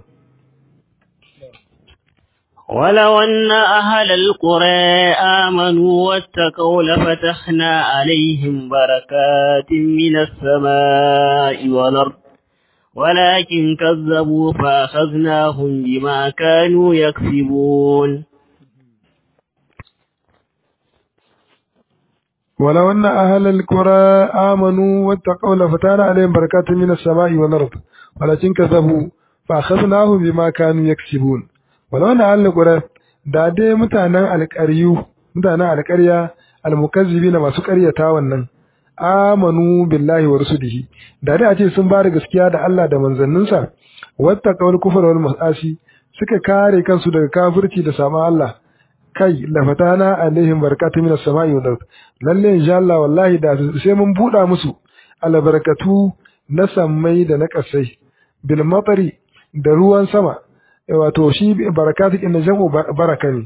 ولو أن أهل القرى آمنوا واتقوا لفتحنا عليهم بركات من السماء والأرض ولكن كذبوا فأخذناهم بما كانوا يكسبون ولو أن أهل القرى آمنوا واتقوا لفتحنا عليهم بركات من السماء والأرض ولكن كذبوا فأخذناهم بما كانوا يكسبون ولو أن أهل القرى da dai mutanen alƙaryu mutanen alƙarya almukazzibi na masu ƙaryata wannan amanu billahi wa rusulihi da dai a ce sun bada gaskiya da Allah da manzanninsa wata kawal kufar wal masasi suka kare kansu daga kafirci da sama Allah kai la fatana alaihim barakatun minas samai wal ard lalle insha Allah wallahi da sai mun buɗa musu albarakatu na sammai da na kasai bil matari da ruwan sama wato shi barakatu inda jam'u baraka ne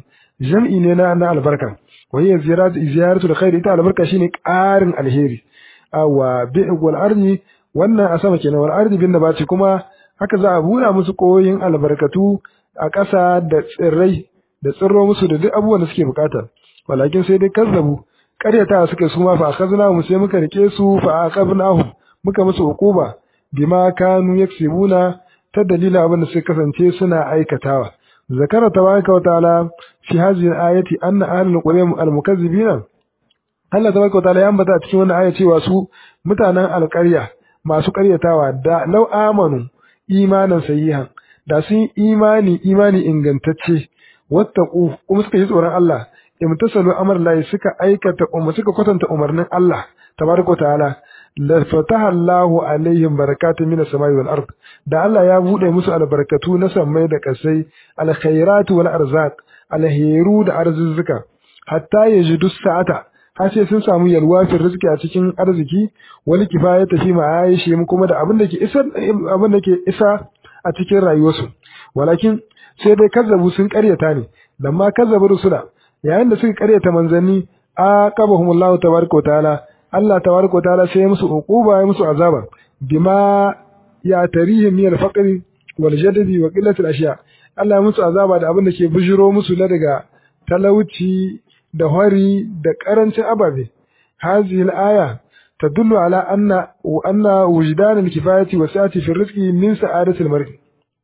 jam'i ne na na albarka wa hiya ziyaratu ziyaratu alkhair ita albarka shine ƙarin alheri awa bi wal ardi wannan a sama kenan wal ardi bin nabati kuma haka za a bura musu koyin albarkatu a ƙasa da tsirrai da tsirro musu da duk abubuwan da suke bukata walakin sai dai kazzabu ƙaryata suka su ma fa akhazna mu sai muka rike su fa aqabnahum muka musu hukuba bima kanu yaksibuna ta dalilin abin da suka kasance suna aikatawa zakara tabaraka wa ta'ala fi hadhihi al-ayati anna ahlul qura al-mukazzibina Allah tabaraka wa ta'ala ya ambata a cikin wannan aya cewa su mutanen alƙarya masu ƙaryatawa da law amanu imanan sahihan da sun imani imani ingantacce wattaqu kuma suka yi tsoron Allah imtasalu amr lahi suka aikata umma suka kwatanta umarnin Allah tabaraka wa ta'ala la fataha Allahu alaihim barakatun minas samai wal ard da Allah ya bude musu albarkatu na samai da kasai alkhairatu wal arzaq alheru da arzuzzuka hatta yajidu sa'ata har sai sun samu yalwa fi rizki a cikin arziki wani kifaya tafi ma aishi mu kuma da abin da ke isa abin da ke isa a cikin rayuwarsu walakin sai dai kazzabu sun karyata ne lamma kazzabu rusula yayin da suka karyata manzanni aqabahumullahu tabaraka wa ta'ala Allah tabaraka ta'ala sai ya musu uquba ya musu azaba bima ya tarihim min al-faqr wal jadbi wa qillat al-ashya Allah ya musu azaba da abin da ke bujiro musu na daga talauci da hari da karancin ababe hadhihi al-aya tadullu ala anna wa anna wujdan al-kifayati wa sa'ati fi rizqi min sa'adati al-mar'i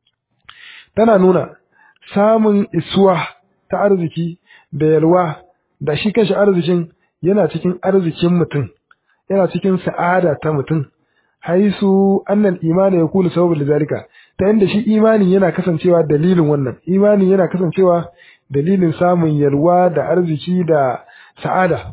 tana nuna samun isuwa ta arziki da yalwa da shi kanshi arzikin yana cikin arzikin mutum yana cikin sa'ada ta mutum haisu annal imani ya kula sababin lizalika ta yadda shi imani yana kasancewa dalilin wannan imani yana kasancewa dalilin samun yalwa da arziki da sa'ada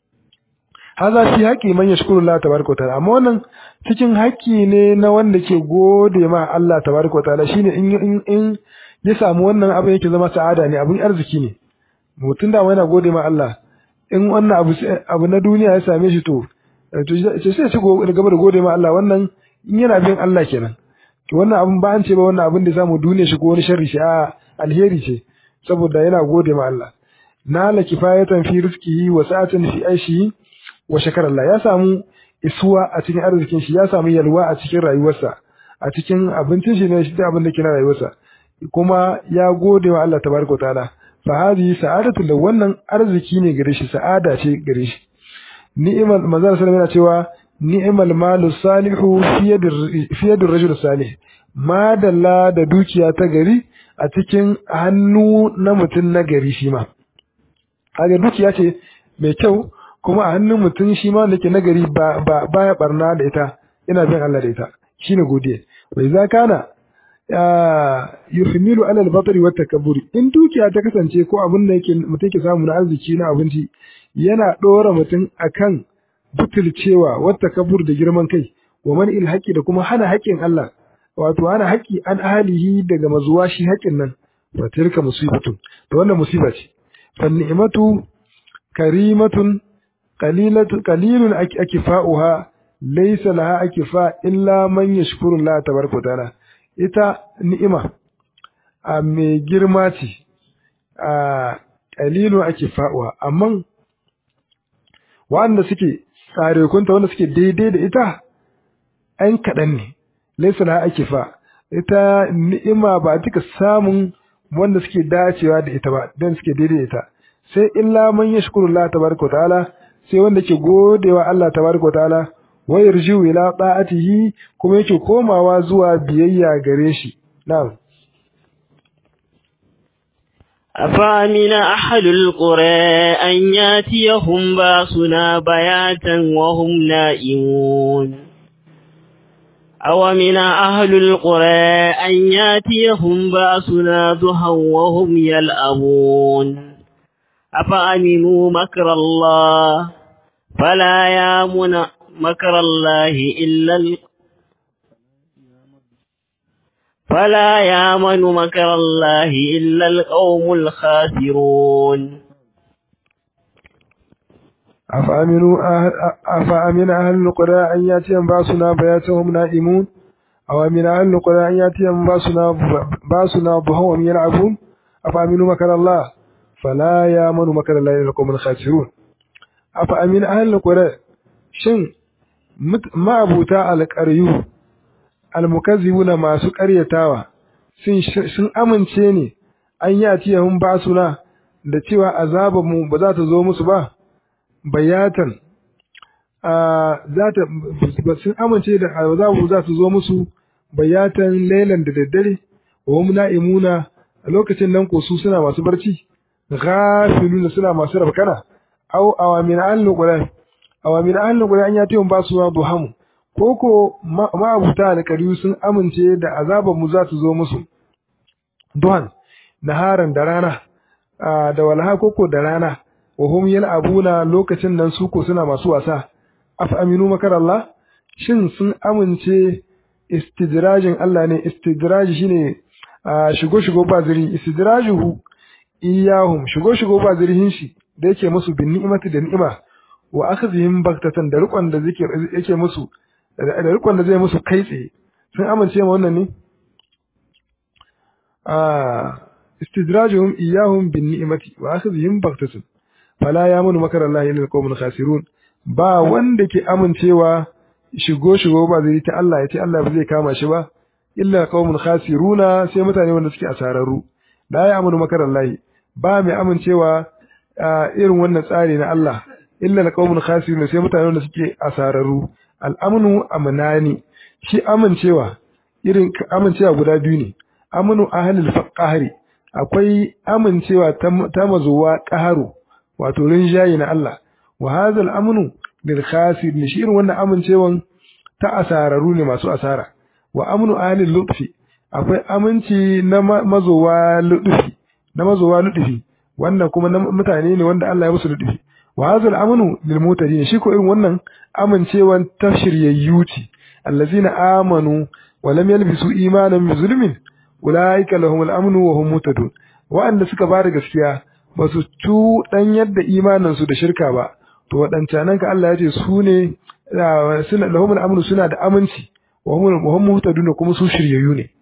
haza fi haƙi man yashkuru Allah tabaraka wa ta'ala amma wannan cikin haƙƙi ne na wanda ke gode ma Allah tabaraka wa ta'ala shine in in in ya samu wannan abin yake zama sa'ada ne abin arziki ne mutum da yana gode ma Allah in wannan abu abu na duniya ya same shi to to sai ci gaba da gode ma Allah wannan in yana bin Allah kenan to wannan abun ba an ce ba wannan abin da samu duniya shi ko wani sharri shi a alheri ce saboda yana gode ma Allah nala kifayatan fi rizqihi wa sa'atan fi aishihi wa shakara Allah ya samu isuwa a cikin arzikin shi ya samu yalwa a cikin rayuwarsa a cikin abincin shi ne shi da abin da ke na rayuwarsa kuma ya gode wa Allah tabaraka ta'ala fa hadhihi sa'adatu da wannan arziki ne gare shi sa'ada ce gare shi ni'mal manzal sallallahu alaihi cewa ni'mal malu salihu fi yadir rajul salih madalla da dukiya ta gari a cikin hannu na mutum na gari shi ma kaga dukiya ce mai kyau kuma a hannun mutum shi ma da ke nagari ba ba baya barna da ita ina bin Allah da ita shine godiya bai za kana yuhmilu ala al-batri wa takabburi in dukiya ta kasance ko abin da yake mutum yake samu na arziki na abinci yana dora mutum akan butulcewa wa takabbur da girman kai wa man il da kuma hana haƙƙin Allah wato hana haƙƙi an ahalihi daga mazuwa shi haƙƙin nan fa tilka musibatun to wannan musiba ce fa ni'matu karimatun qalilatu qalilun akifa'uha laysa laha akifa illa man yashkuru Allah tabaraka ta'ala ita ni'ima a mai girma ce a qalilun akifa'uha amma wanda suke tsare kunta wanda suke daidai da ita an kaɗan ne laysa laha akifa ita ni'ima ba duka samun wanda suke dacewa da ita ba dan suke daidai da ita sai illa man yashkuru Allah tabaraka ta'ala sai wanda ke godewa Allah tabaraka ta'ala wa yarjiu ila ta'atihi kuma yake komawa zuwa biyayya gare shi na'am أفأمن أحد القرى أن ياتيهم باسنا بياتا وهم نائمون أومن أهل القرى أن ياتيهم باسنا ضحى وهم يلأمون أفأمنوا مكر الله فلا يامن مكر الله إلا ال... فلا يامن مكر الله إلا القوم الخاسرون أفأمنوا أهل أفأمن أهل القرى أن يأتيهم باسنا بياتهم نائمون أو أمن أهل القرى أن يأتيهم باسنا باسنا ضحى وهم يلعبون أفأمنوا مكر الله fala ya manu makar Allah ila qawmin khasirun afa amin ahlul qura shin ma'abuta alqaryu almukazzibuna masu ƙaryatawa sun sun amince ne an yi atiyahum basuna da cewa azabar mu ba za ta zo musu ba bayatan za ta sun amince da azabu za su zo musu bayatan lailan da daddare wa hum na'imuna a lokacin nan ko su suna masu barci ghafiluna suna masu rabkana aw awamin al-qur'an awamin al-qur'an an yati ba su duhamu koko ma'abuta alƙariyu sun amince da azabar mu za su zo musu duhan naharan da rana da walha koko da rana wa hum yal'abuna lokacin nan su ko suna masu wasa af aminu makar Allah shin sun amince istidrajin Allah ne istidraji shine shigo shigo ba ziri istidrajuhu iyahum shigo shigo ba zirihin shi da yake musu bin ni'imati da ni'ima wa akhdhihim baktatan da rikon da zikir yake musu da rikon da zai musu kai tsaye sun amince ma wannan ne istidrajuhum iyahum bin ni'imati wa akhdhihim baktatan fala yamunu makar Allah illa alqawmul khasirun ba wanda ke amincewa shigo shigo ba zai ta Allah ya ce Allah ba zai kama shi ba illa qaumun khasiruna sai mutane wanda suke asararru la ya amanu makar Allah ba mai amincewa irin wannan tsari na Allah illa qaumun khasiruna sai mutane wanda suke asararru al'amnu amnani shi amincewa irin amincewa guda biyu ne amnu ahlul faqahri akwai amincewa ta mazuwa qaharu wato rinjayi na Allah wa hadha al-amnu bil khasir shi irin wannan amincewan ta asararu ne masu asara wa amnu ahli lutfi akwai aminci na mazowa lutfi na mazowa lutfi wannan kuma na mutane ne wanda Allah ya musu lutfi wa hadha al-amnu lil mutadin shi ko irin wannan amincewan ta shiryayyu ce allazina amanu wa lam yalbisu imanan bi zulmin ulaika lahum al-amnu wa hum mutadun wa'anda suka bada gaskiya ba su dan yadda imaninsu da shirka ba to waɗancanan ka Allah ya ce su ne suna lahumul amnu suna da aminci wa hum muhtadun kuma su shiryayyu ne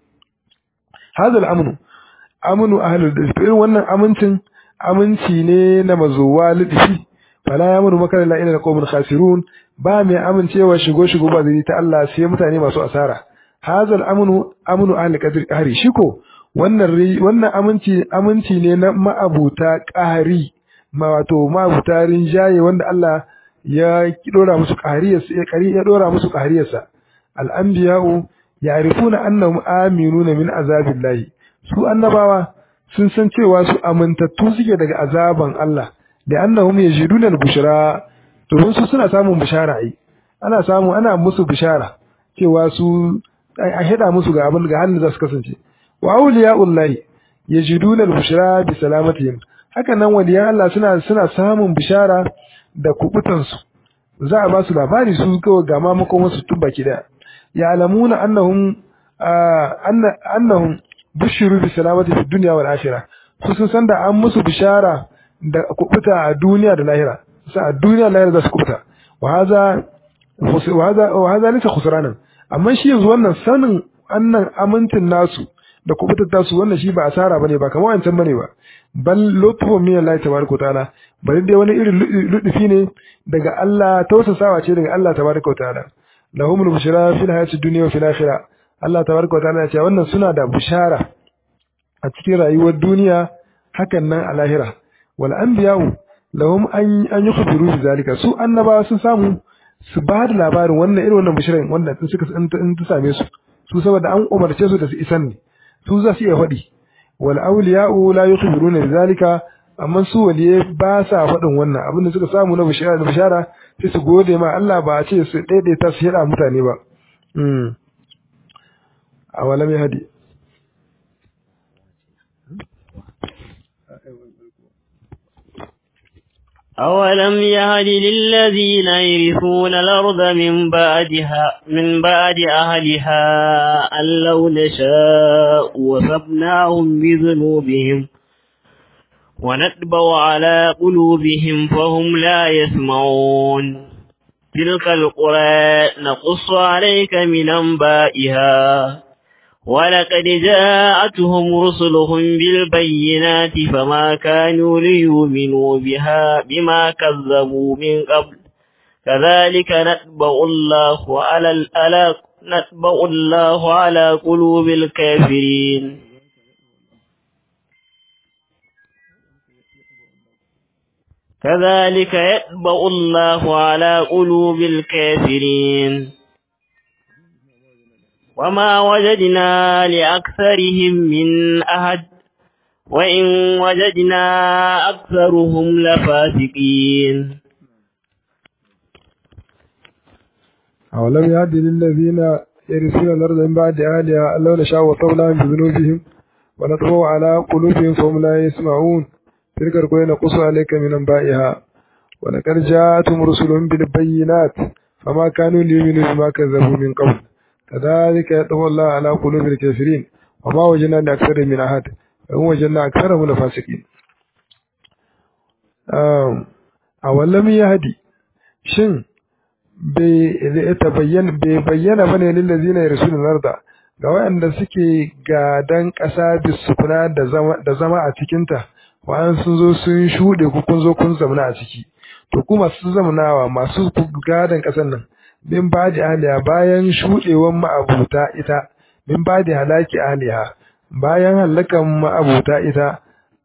hadal amnu amnu ahlul dhalal irin wannan amincin aminci ne na mazuwa lidfi fala yamuru makara la ila qawmin khasirun ba mai amincewa shigo shigo ba zai ta Allah sai mutane masu asara hadal amnu amnu ahli qadri qahri shiko wannan wannan aminci aminci ne na ma'abuta qahri ma wato ma'abuta rinjaye wanda Allah ya dora musu qahriyarsa ya kari ya dora musu qahriyarsa al-anbiya'u ya'rifuna annahum aminuna min azabillahi su annabawa sun san cewa su amintattu suke daga azaban Allah da annahum yajiduna al-bushra to su suna samun bishara ai ana samu ana musu bishara cewa su a hada musu ga abin ga halin da su kasance wa awliya'ullahi yajiduna al-bushra bi salamatihim haka nan waliyan Allah suna suna samun bishara da kubutansu za a ba su labari su kawai ga mamakon wasu tun baki daya ya alamuna annahum annahum bushiru bi salamati fi dunya wal akhirah su sun san da an musu bishara da kubuta a duniya da lahira sa a duniya da lahira za su kubuta wa hadha wa hadha wa hadha laysa khusranan amma shi yanzu wannan sanin annan amintin nasu da kubutar tasu wannan shi ba asara bane ba kamar wancan bane ba bal lutfu min Allah tabaraka ta'ala bari dai wani irin ludufi ne daga Allah tausasawa ce daga Allah tabaraka ta'ala lahumul bushra fil hayati dunya wa fil akhirah Allah tabaraka ta'ala ya ce wannan suna da bushara a cikin rayuwar duniya hakan nan a lahira wal anbiya'u lahum an an yukhbiru bi zalika su annabawa sun samu su ba da labarin wannan irin wannan bishirin wanda in suka in ta same su su saboda an umarce su da su isan ne su za su iya faɗi wal awliya'u la yukhbiruna bizalika amma su waliye ba sa faɗin wannan abin da suka samu na bishara da bishara sai su gode ma Allah ba a ce su daidaita su yada mutane ba mm awalam yahdi أولم يهد للذين يرثون الأرض من بعدها من بعد أهلها أن لو نشاء وثبناهم بذنوبهم ونتبع على قلوبهم فهم لا يسمعون تلك القرى نقص عليك من أنبائها ولقد جاءتهم رسلهم بالبينات فما كانوا ليؤمنوا بها بما كذبوا من قبل كذلك نتبع الله على الألاق نتبع الله على قلوب الكافرين كذلك يتبع الله على قلوب الكافرين وما وجدنا لأكثرهم من أحد وإن وجدنا أكثرهم لفاسقين أولم يهد للذين يرثون الأرض من بعد أهلها أن لو نشاء وطولهم بذنوبهم ونطبع على قلوبهم فهم لا يسمعون تلك القرى نقص عليك من أنبائها ولقد جاءتهم رسلهم بالبينات فما كانوا ليؤمنوا بما كذبوا من قبل كذلك يطبع الله على قلوب الكافرين وما وجدنا لأكثر من أحد وإن وجدنا أكثرهم لفاسقين أولم يهدي شن bai bayyana bane lillazina yarsuna larda ga waɗanda suke gadan ƙasa bisukuna da zama a cikinta wa'an sun zo sun shuɗe ku kun zo kun zamana a ciki to ku masu zamanawa masu gadan ƙasar nan min ba da aliya bayan shuɗewan ma'abuta ita min ba da halaki aliya bayan halakan ma'abuta ita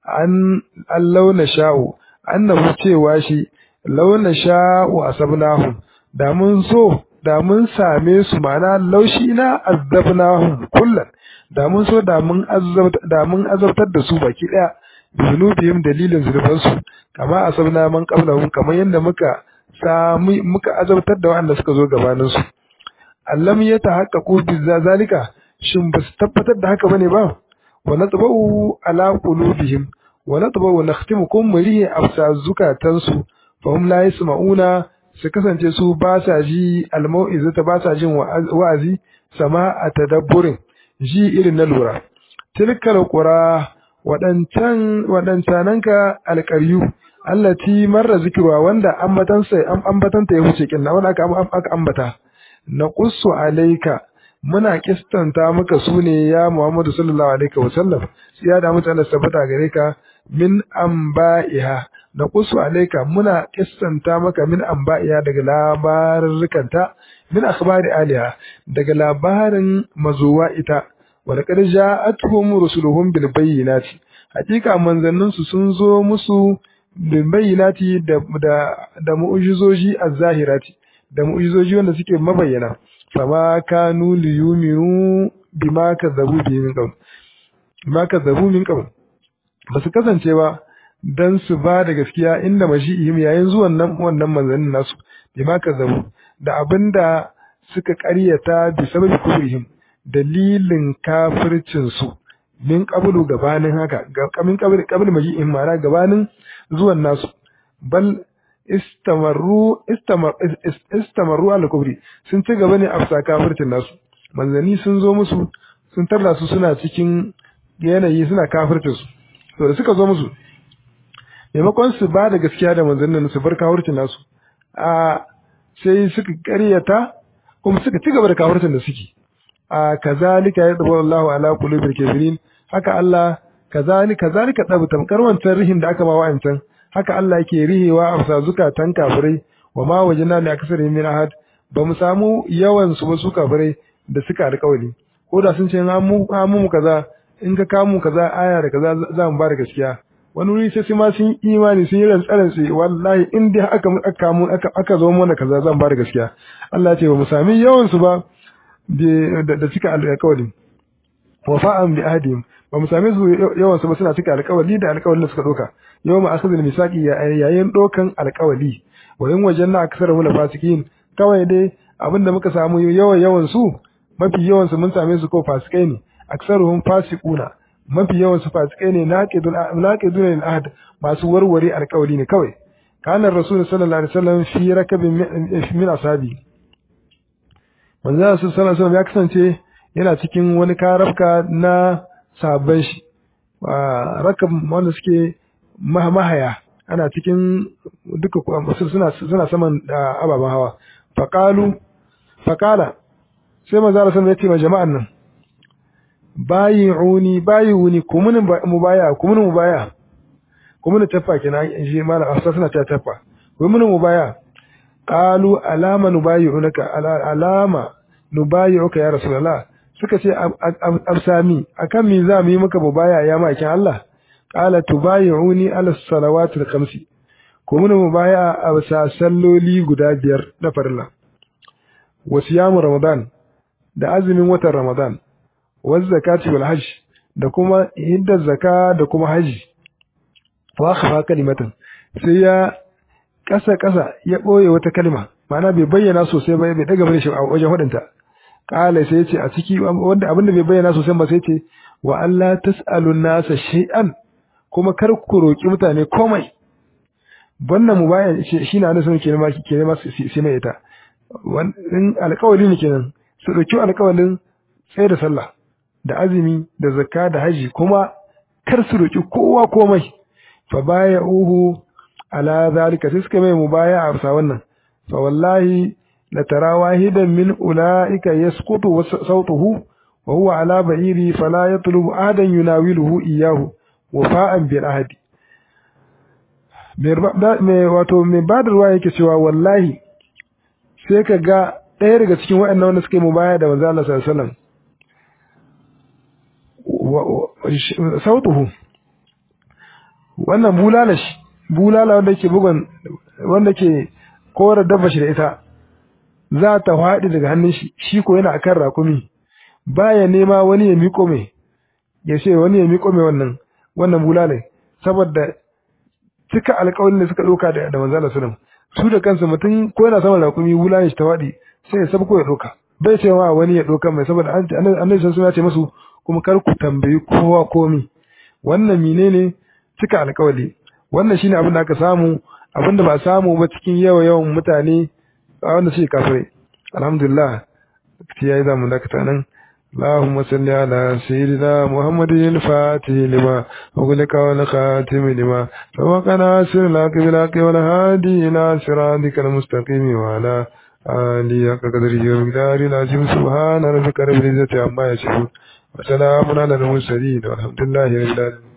an launa sha'u annahu cewa shi launa sha'u asabnahum da mun so da mun same su mana laushi na azabnahum kullan da mun so da mun azabta da mun azabtar da su baki daya zunubihim dalilin zurban su kama asabna man qablahum kamar yadda muka sami muka azabtar da wanda suka zo gabanin su allam ya tahaqqaqu bi zalika shin ba su tabbatar da haka bane ba wa natba'u ala qulubihim wa natba'u nakhtimukum murihi afsa zukatansu fa hum la yasma'una su kasance su ba sa ji almau'izata ba sa jin wa'azi sama a tadabburin ji irin na lura tilkal qura wadancan wadancananka alqaryu allati marra zikruwa wanda ambatan sai ambatanta ya huce kin wanda aka aka ambata naqussu alayka muna kistanta maka sune ya Muhammadu sallallahu alaihi wasallam sai da mutane sabata gare ka min amba'iha na kusu alaika muna kissanta maka min amba'iya daga labarurrukanta min akhbari aliha daga labarin mazuwa ita wa laqad ja'atuhum rusuluhum bil bayyinati hakika manzannin su sun zo musu bil bayyinati da da, da mu'jizoji az-zahirati da mu'jizoji wanda suke mabayyana fama kanu liyuminu bima kadzabu bi min qabl bima kadzabu min qabl basu kasance ba dan su ba da gaskiya inda mashi'ihim yayin zuwan nan wannan manzannin nasu bima kazzabu da abinda suka ƙaryata bi sababi kufrihim dalilin kafircin su min qablu gabanin haka kamin qabl qabl maji'ihim ma'ana gabanin zuwan nasu bal istamarru istamar istamarru al kufri sun ci gaba ne a kafircin nasu manzanni sun zo musu sun tarda su suna cikin yanayi suna kafircin su to da suka zo musu maimakon su ba da gaskiya da manzannin su bar kawurcin nasu a sai suka karyata kuma suka ci gaba da kawurcin da suke a kazalika ya dabar Allah ala qulubil kafirin haka Allah kazalika kazalika dabu tamkar wancan rihin da aka ba wa'ancan haka Allah yake rihewa a bisa zukatan kafirai wa ma wajina li aksari min ahad ba mu samu yawan su ba su kafirai da suka alƙawari ko da sun ce an mu kaza in ka kamu kaza aya da kaza za mu ba da gaskiya wani wuri sai ma sun imani sun yi rantsaran sai wallahi in dai aka aka mu aka zo mana kaza zan ba da gaskiya Allah ya ce ba mu sami yawan su ba da cika alƙawari wafa'an bi ahdihim ba mu same su yawan su ba suna cika alƙawari da alƙawarin da suka doka yau ma akhadhul misaqi yayin dokan alƙawari wa in wajanna aksara la fasikin kawai dai abinda muka samu yawan yawan su mafi yawan su mun same su ko fasikai ne aksaruhum fasiquna mafi yawan su fasikai ne naqidun naqidun lil ahd masu warware alƙawari ne kawai kana rasul sallallahu alaihi wasallam fi rakabin min ashabi manzo sallallahu alaihi wasallam ya kasance yana cikin wani karafka na sabon shi rakab wanda suke mahaya ana cikin duka suna suna saman ababen hawa faqalu faqala sai manzo sallallahu alaihi wasallam ya ce ma jama'an nan bayi'uni bayi'uni kumun mubaya kumun mubaya kumun tafa kenan shi malam asa suna ta tafa kumun mubaya qalu alama nubayi'unaka alama nubayi'uka ya rasulullah suka ce absami akan me za mu yi maka mubaya ya makin Allah qala tubayi'uni ala salawatil khamsi kumun mubaya a salloli guda biyar na farilla wa siyamu ramadan da azumin watan ramadan wa zakati wal hajj da kuma hidda zaka da kuma haji wa khafa kalimatan sai ya kasa kasa ya boye wata kalma ma'ana bai bayyana sosai ba bai daga bane shi a wajen hudunta kala sai yace a ciki wanda abinda bai bayyana sosai ba sai yace wa Allah tasalu nasa shay'an kuma kar ku roki mutane komai wannan mubayan shi na nasu ke nema ke nema sai mai ita wannan alƙawari ne kenan su dauki alƙawarin sai da sallah da azumi da zakka da haji kuma kar su roki kowa komai fa baya'uhu ala zalika sai suka mai mubaya a bisa wannan fa wallahi la tara wahidan min ulaika yasqutu sawtuhu wa huwa ala ba'iri fala yatlubu ahadan yunawiluhu iyyahu wafa'an bil ahdi me wato me badarwa yake cewa wallahi sai ka ga ɗaya daga cikin waɗannan wanda suka yi mubaya da manzo Allah sallallahu alaihi wasallam sautuhu wannan bulala shi bulala wanda ke bugun wanda ke kora dabba shi da ita za ta faɗi daga hannun shi shi ko yana akan rakumi baya nema wani ya miƙo mai ya ce wani ya miƙo mai wannan wannan bulala saboda cika alƙawarin da suka ɗauka da da manzala sallam su da kansu mutum ko yana saman rakumi bulala shi ta faɗi sai ya sabko ya ɗauka bai cewa wani ya ɗauka mai saboda annabi sun ya ce musu kuma kar ku tambayi kowa komi wannan menene cika alƙawari wannan shine abin da aka samu abin da ba samu ba cikin yawa yawan mutane a wanda suke kafirai alhamdulillah ya yi zamu dakata nan اللهم صل على سيدنا محمد الفاتح لما أغلق والخاتم لما سبق ناصر لك بالحق والهادي إلى صراطك المستقيم وعلى آله حق قدره ومقداره العظيم سبحان ربك رب العزة عما يصفون وسلام على المرسلين والحمد لله رب العالمين